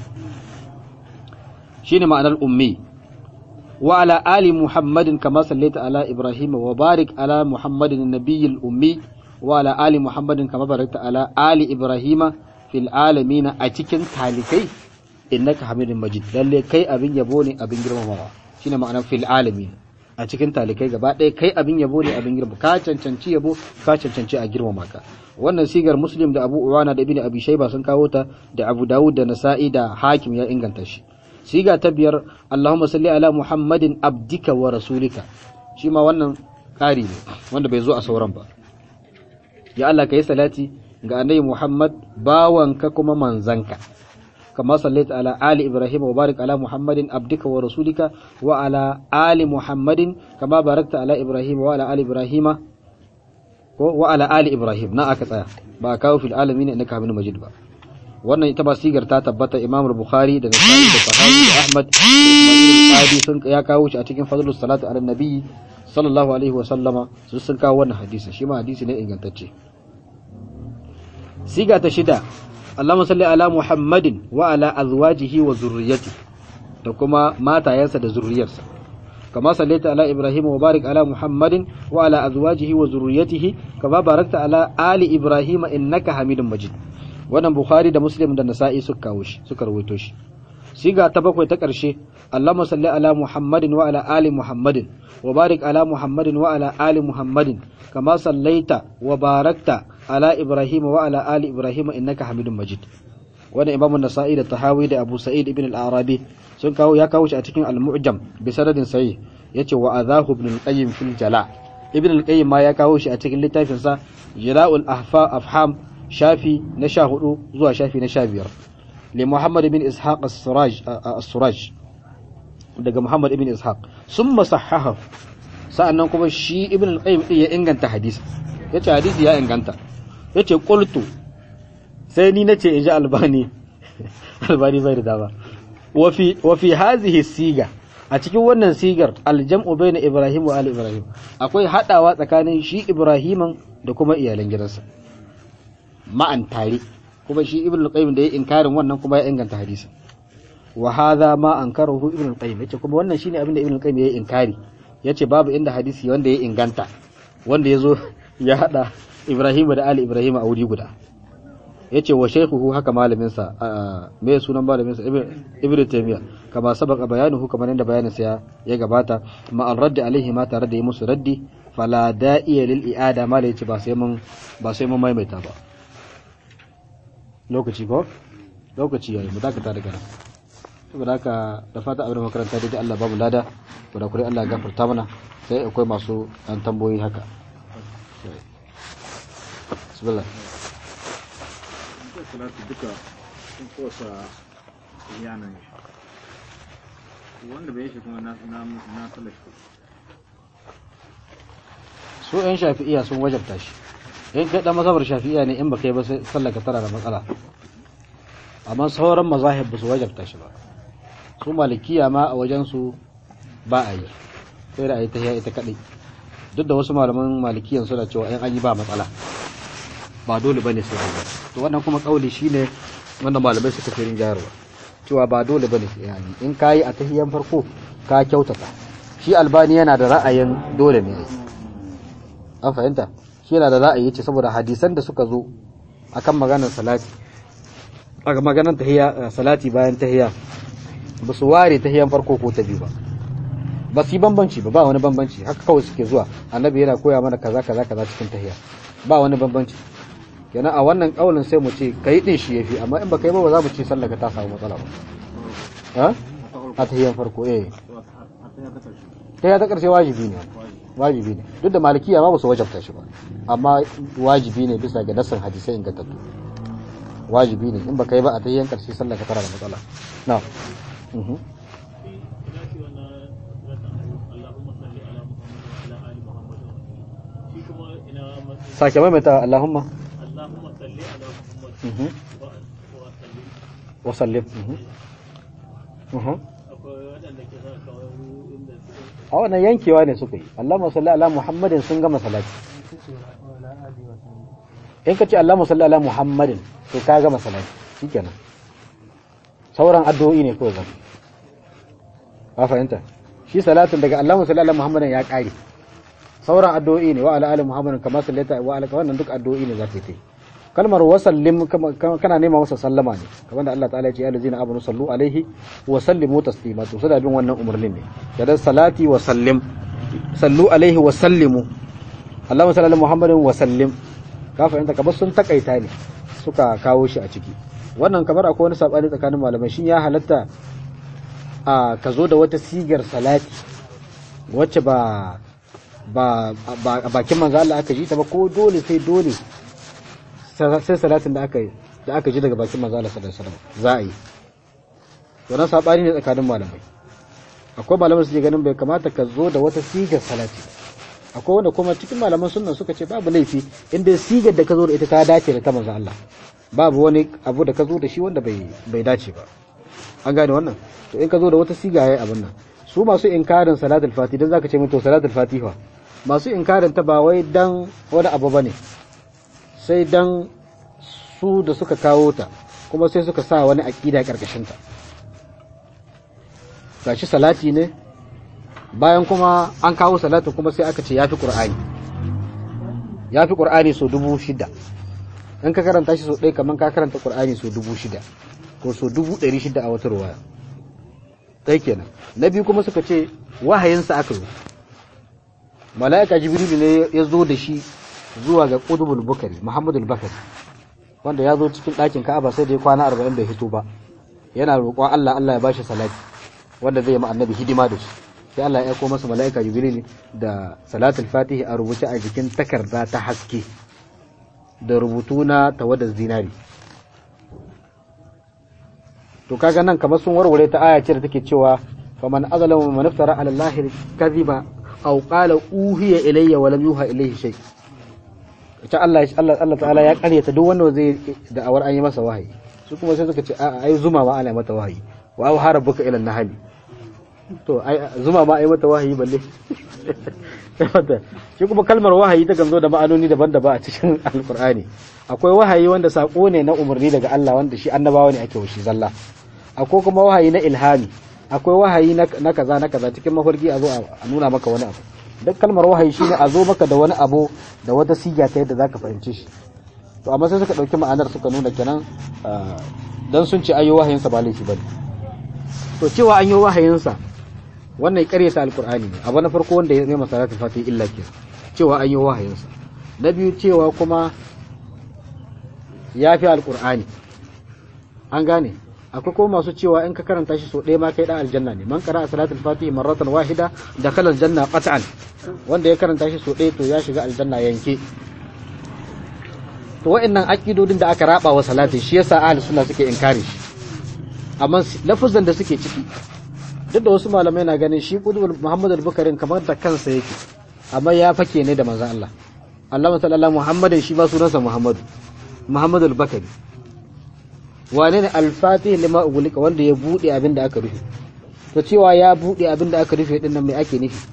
shine ma'anar ummi wa ala ali muhammadin kama sallaita ala ibrahim wa barik ala muhammadin nabiyil ummi wa ala ali muhammadin kama barakta ala ali ibrahima fil alamina a cikin talikai innaka hamidun majid lalle kai abin yabo ne abin girmamawa shine ma'anar fil alamin a cikin talikai gaba ɗaya kai abin yabo ne abin girma ka cancanci yabo ka cancanci a girmama ka wannan sigar muslim da abu uwana da ibn abi shayba sun kawo ta da abu dawud da nasa'i da hakim ya inganta shi siga ta biyar allahumma salli ala muhammadin abdika wa rasulika shi ma wannan ƙari ne wanda bai zo a sauran ba ya Allah ka yi salati ga annabi Muhammad bawanka kuma manzanka kama sallaita ala ali ibrahim wa barik ala muhammadin abdika wa rasulika wa ala ali muhammadin kama barakta ala ibrahim wa ala ali ibrahim ko wa ala ali ibrahim na aka tsaya ba kawo fil alamin innaka hamidum majid ba wannan ita ba sigar ta tabbata imam bukhari da nasa'i da sahabi da ahmad da isma'il sun ya kawo shi a cikin fadlus salatu ala nabi sallallahu alaihi wa sallama su sun kawo wannan hadisi shi ma hadisi ne ingantacce siga ta shida Allahumma salli ala Muhammadin wa ala azwajihi wa zurriyyati da kuma matayensa da zurriyarsa kama sallaita ala Ibrahim wa barik ala Muhammadin wa ala azwajihi wa zurriyyatihi kama barakta ala ali Ibrahim innaka Hamidum Majid wannan Bukhari da Muslim da Nasa'i suka kawo shi suka rawaito shi siga ta bakwai ta ƙarshe Allahumma salli ala Muhammadin wa ala ali Muhammadin wa barik ala Muhammadin wa ala ali Muhammadin kama sallaita wa barakta ala Ibrahim wa ala ali Ibrahim innaka Hamidum Majid wannan Imam Nasa'i da Tahawi da Abu Sa'id ibn al-Arabi sun kawo ya kawo shi a cikin al-Mu'jam bi sanadin sahih yace wa adahu ibn al-Qayyim fil Jala ibn al-Qayyim ma ya kawo shi a cikin littafin sa Jala'ul Ahfa Afham shafi na 14 zuwa shafi na 15 li Muhammad ibn Ishaq as-Suraj as-Suraj daga Muhammad ibn Ishaq summa sahaha sa'annan kuma shi ibn al-Qayyim ya inganta hadisi yace hadisi ya inganta yace qultu sai ni nace inji albani albani bai da dama wa fi wa fi hadhihi siga a cikin wannan sigar aljam'u baina ibrahim wa ali ibrahim akwai hadawa tsakanin shi ibrahiman da kuma iyalan gidansa ma'an tare kuma shi ibn al-qayyim da ya inkarin wannan kuma ya inganta hadisi wa hadha ma ankarahu ibn al-qayyim yace kuma wannan shine abin da ibn al-qayyim ya inkari yace babu inda hadisi wanda ya inganta wanda yazo ya hada Ibrahim da Ali Ibrahim a wuri guda yace wa shaykhuhu haka malamin sa me sunan malamin sa Ibn Taymiyyah kama sabaka bayanuhu kamar yadda bayanin sa ya gabata ma al radd alaihi ma tare da yi musu raddi fala da'iya lil i'ada ma yace ba sai mun ba sai mun maimaita ba lokaci ko lokaci yayi mu dakata daga nan saboda haka da fata abin makaranta dai Allah babu lada da kure Allah gafarta mana sai akwai masu dan tamboyi haka bismillah salatu duka sun kosa yanan wanda bai shi kuma na na na talashi su yan shafi'iya sun wajabta shi in kai dan mazhabar shafi'iya ne in baka yi ba sai sallaka tara da matsala amma sauran mazahib ba su wajabta shi ba su malikiya ma a wajen su ba a yi sai da a yi ta ita kadai duk da wasu malaman malikiyan suna cewa in an yi ba matsala ba dole bane sai an yi to wannan kuma kauli shine wanda malamai suka fi rinjayarwa cewa ba dole bane sai an yi in kayi a tahiyan farko ka kyautata shi albani yana da ra'ayin dole ne an fahimta shi yana da ra'ayi ce saboda hadisan da suka zo akan maganar salati aka maganar tahiyya salati bayan tahiyya ba su ware tahiyan farko ko ta biyu ba ba su yi bambanci ba ba wani bambanci haka kawai suke zuwa annabi yana koya mana kaza kaza kaza cikin tahiyya ba wani bambanci kenan a wannan kaulin sai mu ce kai din shi yafi amma in baka yi ba ba za mu ce sallaka ta samu matsala ba ha a tahiyyan farko eh tahiyya ta karshe wajibi ne wajibi ne duk da malikiya ma ba su wajabta shi ba amma wajibi ne bisa ga nasan hadisai ingantattu wajibi ne in baka yi ba a tahiyyan karshe sallaka tana da matsala na sake maimaita Allahumma Allahumma salli ala Muhammad Mhm. wa wa sallim wa sallim Mhm. Mhm. akwai waɗanda ke sa kawai inda suke a wannan yankewa ne suka yi Allahumma salli ala Muhammadin sun gama salati in ka ce Allahumma salli ala Muhammadin to ka gama salati shikenan sauran addu'o'i ne kawai zan ka fahimta shi salatin daga Allahumma salli ala Muhammadin ya kare sauran addu'o'i ne wa ala ali Muhammadin kama sallaita wa ala wannan duk addu'o'i ne za ka yi kalmar wasallim kama- kama- kana nema masa sallama ne kamar da Allah ta'ala ya ce ya lazina amanu sallu alaihi wa sallimu taslima to suna bin wannan umarnin ne da salati wa sallim sallu alaihi wa sallimu Allahumma salli ala Muhammadin wa sallim ka fahimta kamar sun takaita ne suka kawo shi a ciki wannan kamar akwai wani sabani tsakanin malamai shin ya halatta a ka zo da wata sigar salati wacce ba ba ba a bakin manzo Allah aka ji ta ba ko dole sai dole sai salatin da aka yi da aka ji daga bakin manzo Allah sallallahu alaihi wasallam za a yi wannan sabani ne tsakanin malamai akwai malaman su ke ganin bai kamata ka zo da wata sigar salati ba akwai wanda kuma cikin malaman sunna suka ce babu laifi inda sigar da ka zo da ita ta dace da ta manzo Allah babu wani abu da ka zo da shi wanda bai bai dace ba an gane wannan to in ka zo da wata siga yayi abin nan su masu inkarin salatul fati dan zaka ce min to salatul fatiha masu inkarin ta ba wai dan wani abu bane sai dan su da suka kawo ta kuma sai suka sa wani aqida karkashin ta gashi salati ne bayan kuma an kawo salatin kuma sai aka ce yafi qur'ani yafi qur'ani so dubu shida in ka karanta shi so ɗaya kamar ka karanta qur'ani so dubu shida ko so dubu ɗari shida a wata ruwaya ɗaya kenan na biyu kuma suka ce wahayinsa aka zo mala'ika jibrilu ne ya zo da shi zuwa ga qutbul bukari muhammadul bakari wanda ya zo cikin ɗakin ka'aba sai da ya kwana arba'in bai hito ba yana roƙon allah allah ya bashi salati wanda zai yi ma annabi hidima da shi sai allah ya aiko masa mala'ika jibrilu da salatul fatihi a rubuce a jikin takarda ta haske da rubutu na tawadar zinari to kaga nan kamar sun warware ta aya ce da take cewa faman azalamu man iftara ala allahi kadhiba aw qala uhiya ilayya wa lam yuha ilayhi shay ta Allah Allah Allah ta'ala ya karyata duk wanda zai da awar an yi masa wahayi su kuma sai suka ce a ai zuma ma ana mata wahayi wa aw harabuka ila nahli to ai zuma ma ai mata wahayi balle shi kuma kalmar wahayi ta zo da ma'anoni daban-daban a cikin alkur'ani akwai wahayi wanda sako ne na umarni daga Allah wanda shi annabawa ne ake washi zalla akwai kuma wahayi na ilhami akwai wahayi na kaza na kaza cikin mafarki a zo a nuna maka wani abu duk kalmar wahayi shine a zo maka da wani abu da wata siga ta yadda zaka fahimci shi to amma sai suka dauki ma'anar suka nuna kenan dan sun ce ayyo wahayinsa ba laifi bane to cewa an yi wahayinsa wannan ƙaryata alkur'ani ne abu na farko wanda ya nema salatul fatih illa ke cewa an yi wahayinsa na biyu cewa kuma ya fi alkur'ani an gane akwai kuma masu cewa in ka karanta shi so ɗaya ma kai ɗan aljanna ne man qara'a salatul fatih marratan wahida dakhala aljanna qat'an wanda ya karanta shi so ɗaya to ya shiga aljanna yanke to wa'annan aqidodin da aka raba wa salatin shi yasa ahli sunna suke inkari shi amma lafuzan da suke ciki duk da wasu malamai na ganin shi kudubul muhammad al-bukarin kamar da kansa yake amma ya fake ne da manzon Allah Allah sallallahu Muhammadin shi ba sunansa Muhammadu Muhammadu al-Bakari wane ne al-Fatih lima ugulika wanda ya bude abin da aka rufe to cewa ya bude abin da aka rufe din nan me ake nufi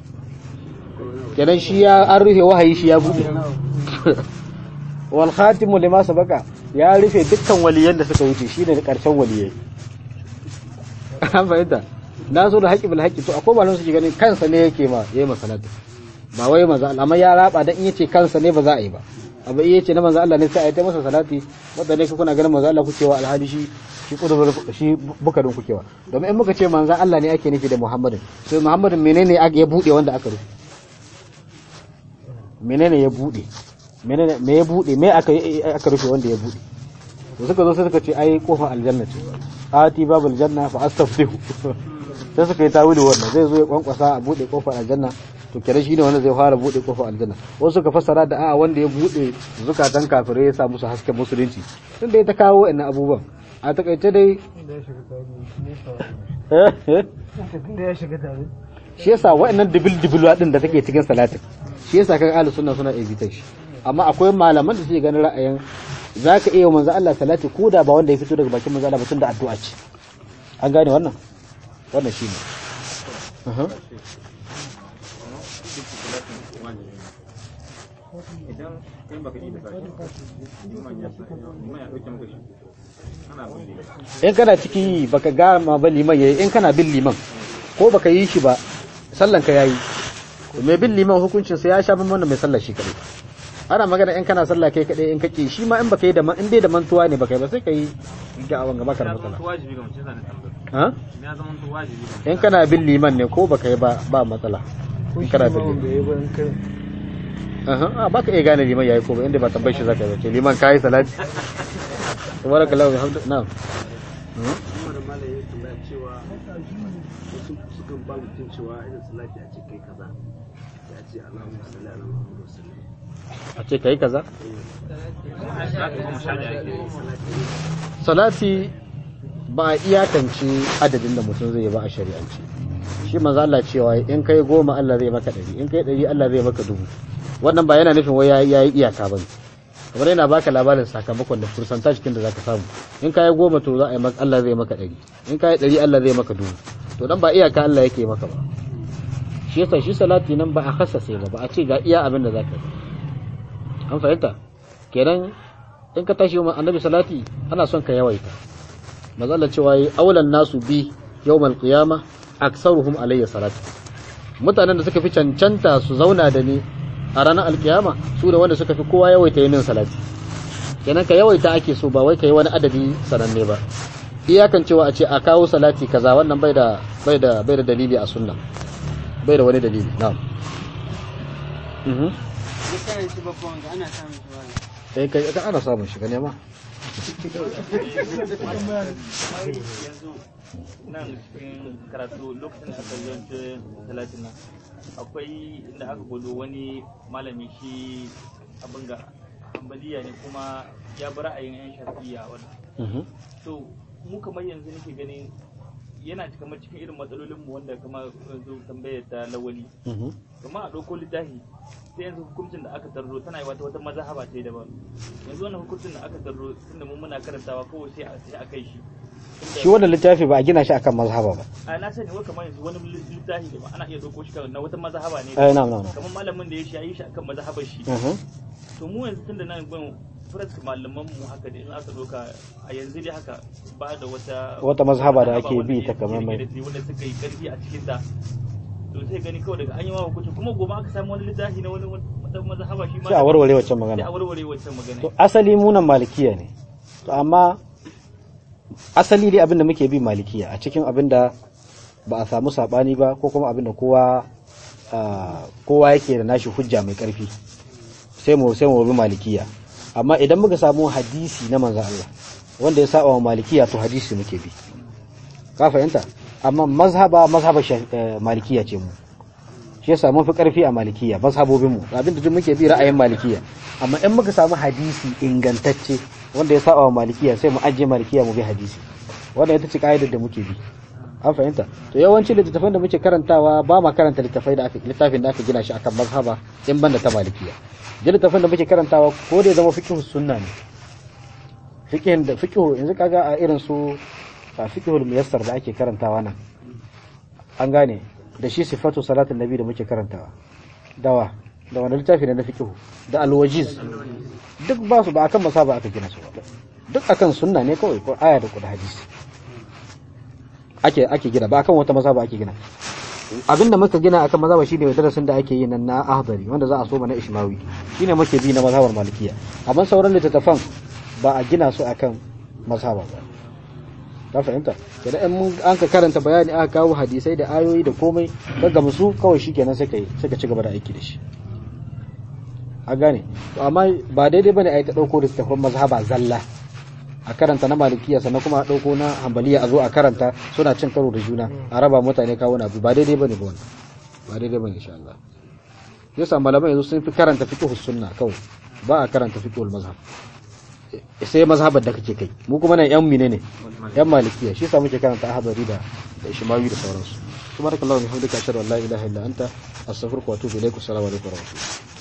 kenan shi ya an rufe wahayi shi ya bude wal khatimu lima sabaka ya rufe dukkan waliyan da suka wuce shine da karshen waliyai an fahimta na zo da haƙi bil haƙi to akwai malamin suke ganin kansa ne yake ma yayi masalatu ba wai manzo Allah amma ya raba dan in yace kansa ne ba za a yi ba abu iya ce na manzo Allah ne sai a yi ta masa salati wanda ne kuna ganin manzo Allah kuke wa alhali shi shi kudur shi bukadin kuke wa domin in muka ce manzo Allah ne ake nufi da Muhammadin sai Muhammadin menene ya bude wanda aka rufe menene ya bude menene me ya bude me aka aka rufe wanda ya bude to suka zo sai suka ce ai kofa aljanna ce ati babul janna fa astaftihu sai suka yi tawili wannan zai zo ya kwankwasa a bude kofar aljanna to kere shi ne wanda zai fara bude kofar aljanna wasu suka fassara da a'a wanda ya bude zukatan kafirai ya sa musu hasken musulunci tun da ya ta kawo wa'annan abubuwan a takaice dai shi yasa wa'annan dibil dibil din da take cikin salatin shi yasa kan ahlus sunna suna evitan shi amma akwai malaman da suke ganin ra'ayin zaka iya manzo Allah salati ko da ba wanda ya fito daga bakin manzo Allah ba tun da addu'a ce an gane wannan wannan shine idan kai baka yi da sashi liman ya liman ya dauke maka shi ana bulle in kana ciki yi baka gama ba liman yayi in kana bin liman ko baka yi shi ba sallan ka yayi mai bin liman hukuncin sa ya sha ban wannan mai sallar shi kadai ana magana in kana sallah kai kadai in kake shi ma in baka yi da in dai da mantuwa ne baka yi ba sai ka yi ga awan gaba ka da matsala wajibi ga mutum zan tambaya ha ya zama to wajibi ga in kana bin liman ne ko baka yi ba ba matsala in kana bin liman Aha, a baka iya gane liman yayi ko ba inda ba tambayar shi zaka yi ba ce liman kai salati tabarakallahu bihamdi na'am kuma da malam ya tambaya cewa wasu sukan ba mutum cewa irin salati a ce kai kaza ya ce Allahumma salli ala Muhammad wa sallam a ce kai kaza salati goma sha ɗaya ake yi. salati ba a iyakance adadin da mutum zai yi ba a shari'ance shi manzo Allah cewa in kai goma Allah zai maka ɗari in kai ɗari Allah zai maka dubu wannan ba yana nufin wai ya yi iyaka ba kamar yana baka labarin sakamakon da fursanta cikin da zaka samu in kai goma to za a yi maka Allah zai maka ɗari in kai ɗari Allah zai maka dubu to dan ba iyaka Allah yake maka ba shi yasa shi salati nan ba a khassace ba ba a ce ga iya abin da zaka yi an fahimta kenan in ka tashi wa annabi salati ana son ka yawaita mazalla cewa yi aulan nasu bi yawmal qiyama aksaruhum alayya salati mutanen da suka fi cancanta su zauna da ni a ranar alkiyama su da wanda suka fi kowa yawaita yin salati kenan ka yawaita ake so ba wai ka yi wani adadi sananne ba iyakan cewa a ce a kawo salati kaza wannan bai da bai da bai da dalili a sunna bai da wani dalili na'am mhm kai kai ka ana samun shi ka nema yanzu nan cikin karatu lokacin da aka zance talatin nan akwai inda aka gudu wani malami shi abin ga ambaliya ne kuma ya bi ra'ayin yan shafiya wannan mhm to mu kamar yanzu nake ganin yana kamar cikin irin matsalolin mu wanda kamar yanzu tambayar ta lawali mhm kamar a ɗauko littafi sai yanzu hukuncin da aka tarro tana yi wata wata mazhaba ce daban yanzu wannan hukuncin da aka tarro tunda mun muna karantawa kawai sai a sai a kai shi Tunda- shi wannan littafi ba a gina shi akan mazhaba ba a na sani wai kamar yanzu wani littafi da ba ana iya ɗauko shi kan- na wata mazhaba ne eh na'am na'am kamar malamin da ya shi ya yi shi akan mazhabar shi mhm to mu yanzu tunda nan ban furask malaman mu haka da in aka doka a yanzu dai haka ba da wata Wata mazhaba da ake wanda bi ya- ta kamar mai- da su wanda suka yi karfi a cikin ta to sai gani kawai daga an yi wa hukunci kuma gobe aka samu wani littafi na wani wata mazhaba shi ma sai a warware waccan sai a magana warware wancan magana to asali munan malikiya ne to amma asali dai abinda muke bi malikiya a cikin abinda ba a samu sabani ba ko kuma abinda kowa ah, kowa yake da nashi hujja mai karfi sai mu sai mu bi malikiya amma idan muka samu hadisi na manzon Allah wanda ya saba wa malikiya to hadisi muke bi ka fahimta amma mazhaba mazhaba sha- eh, malikiya ce mu shi yasa mun fi karfi a malikiya mazhabobin mu abinda duk muke bi ra'ayin malikiya amma in muka samu hadisi ingantacce wanda ya saba wa malikiya sai mu ajiye malikiya mu bi hadisi wannan ita ce kaidar da muke bi an fahimta to yawanci littattafan da muke karantawa ba ma karanta littafai da aka littafin da aka gina shi akan mazhaba in banda ta malikiya da littafin da muke karantawa ko da ya zama fiqh sunna ne fiqhin da fiqh yanzu kaga a irin su a fiqhul muyassar da ake karantawa nan an gane da shi sifatu salatin nabi da muke karantawa dawa da wani littafi ne na fiqh da alwajiz duk ba su ba akan masaba aka gina su ba duk akan sunna ne kawai ko aya da kuda hadisi ake ake gina ba akan wata mazhaba ake gina abinda muka gina akan mazhaba shine darasin da ake yi nan na ahdari wanda za a so mana ishmawi shine muke bi na mazhabar malikiya amma sauran littattafan ba a gina su akan mazhaba ba ka fahimta kenan in mun an ka karanta bayani aka kawo hadisai da ayoyi da komai ka gamsu kawai shikenan sai kai sai ka ci gaba da aiki da shi a gane to amma ba daidai bane a yi ta dauko littattafan mazhaba zalla a karanta na malikiya sannan kuma a ɗauko na hambaliya a zo a karanta suna cin karo da juna a raba mutane kawo na abu ba daidai bane ba wannan ba daidai bane insha Allah yasa malamai yanzu sun fi karanta fiqh sunna kawai ba a karanta fiqh mazhab sai mazhabar da kake kai mu kuma nan yan mine ne yan malikiya shi yasa muke karanta ahbari da da ishmawi da sauransu subhanakallahu wa bihamdika ashhadu an la ilaha illa anta astaghfiruka wa atubu ilaik assalamu alaikum wa rahmatullahi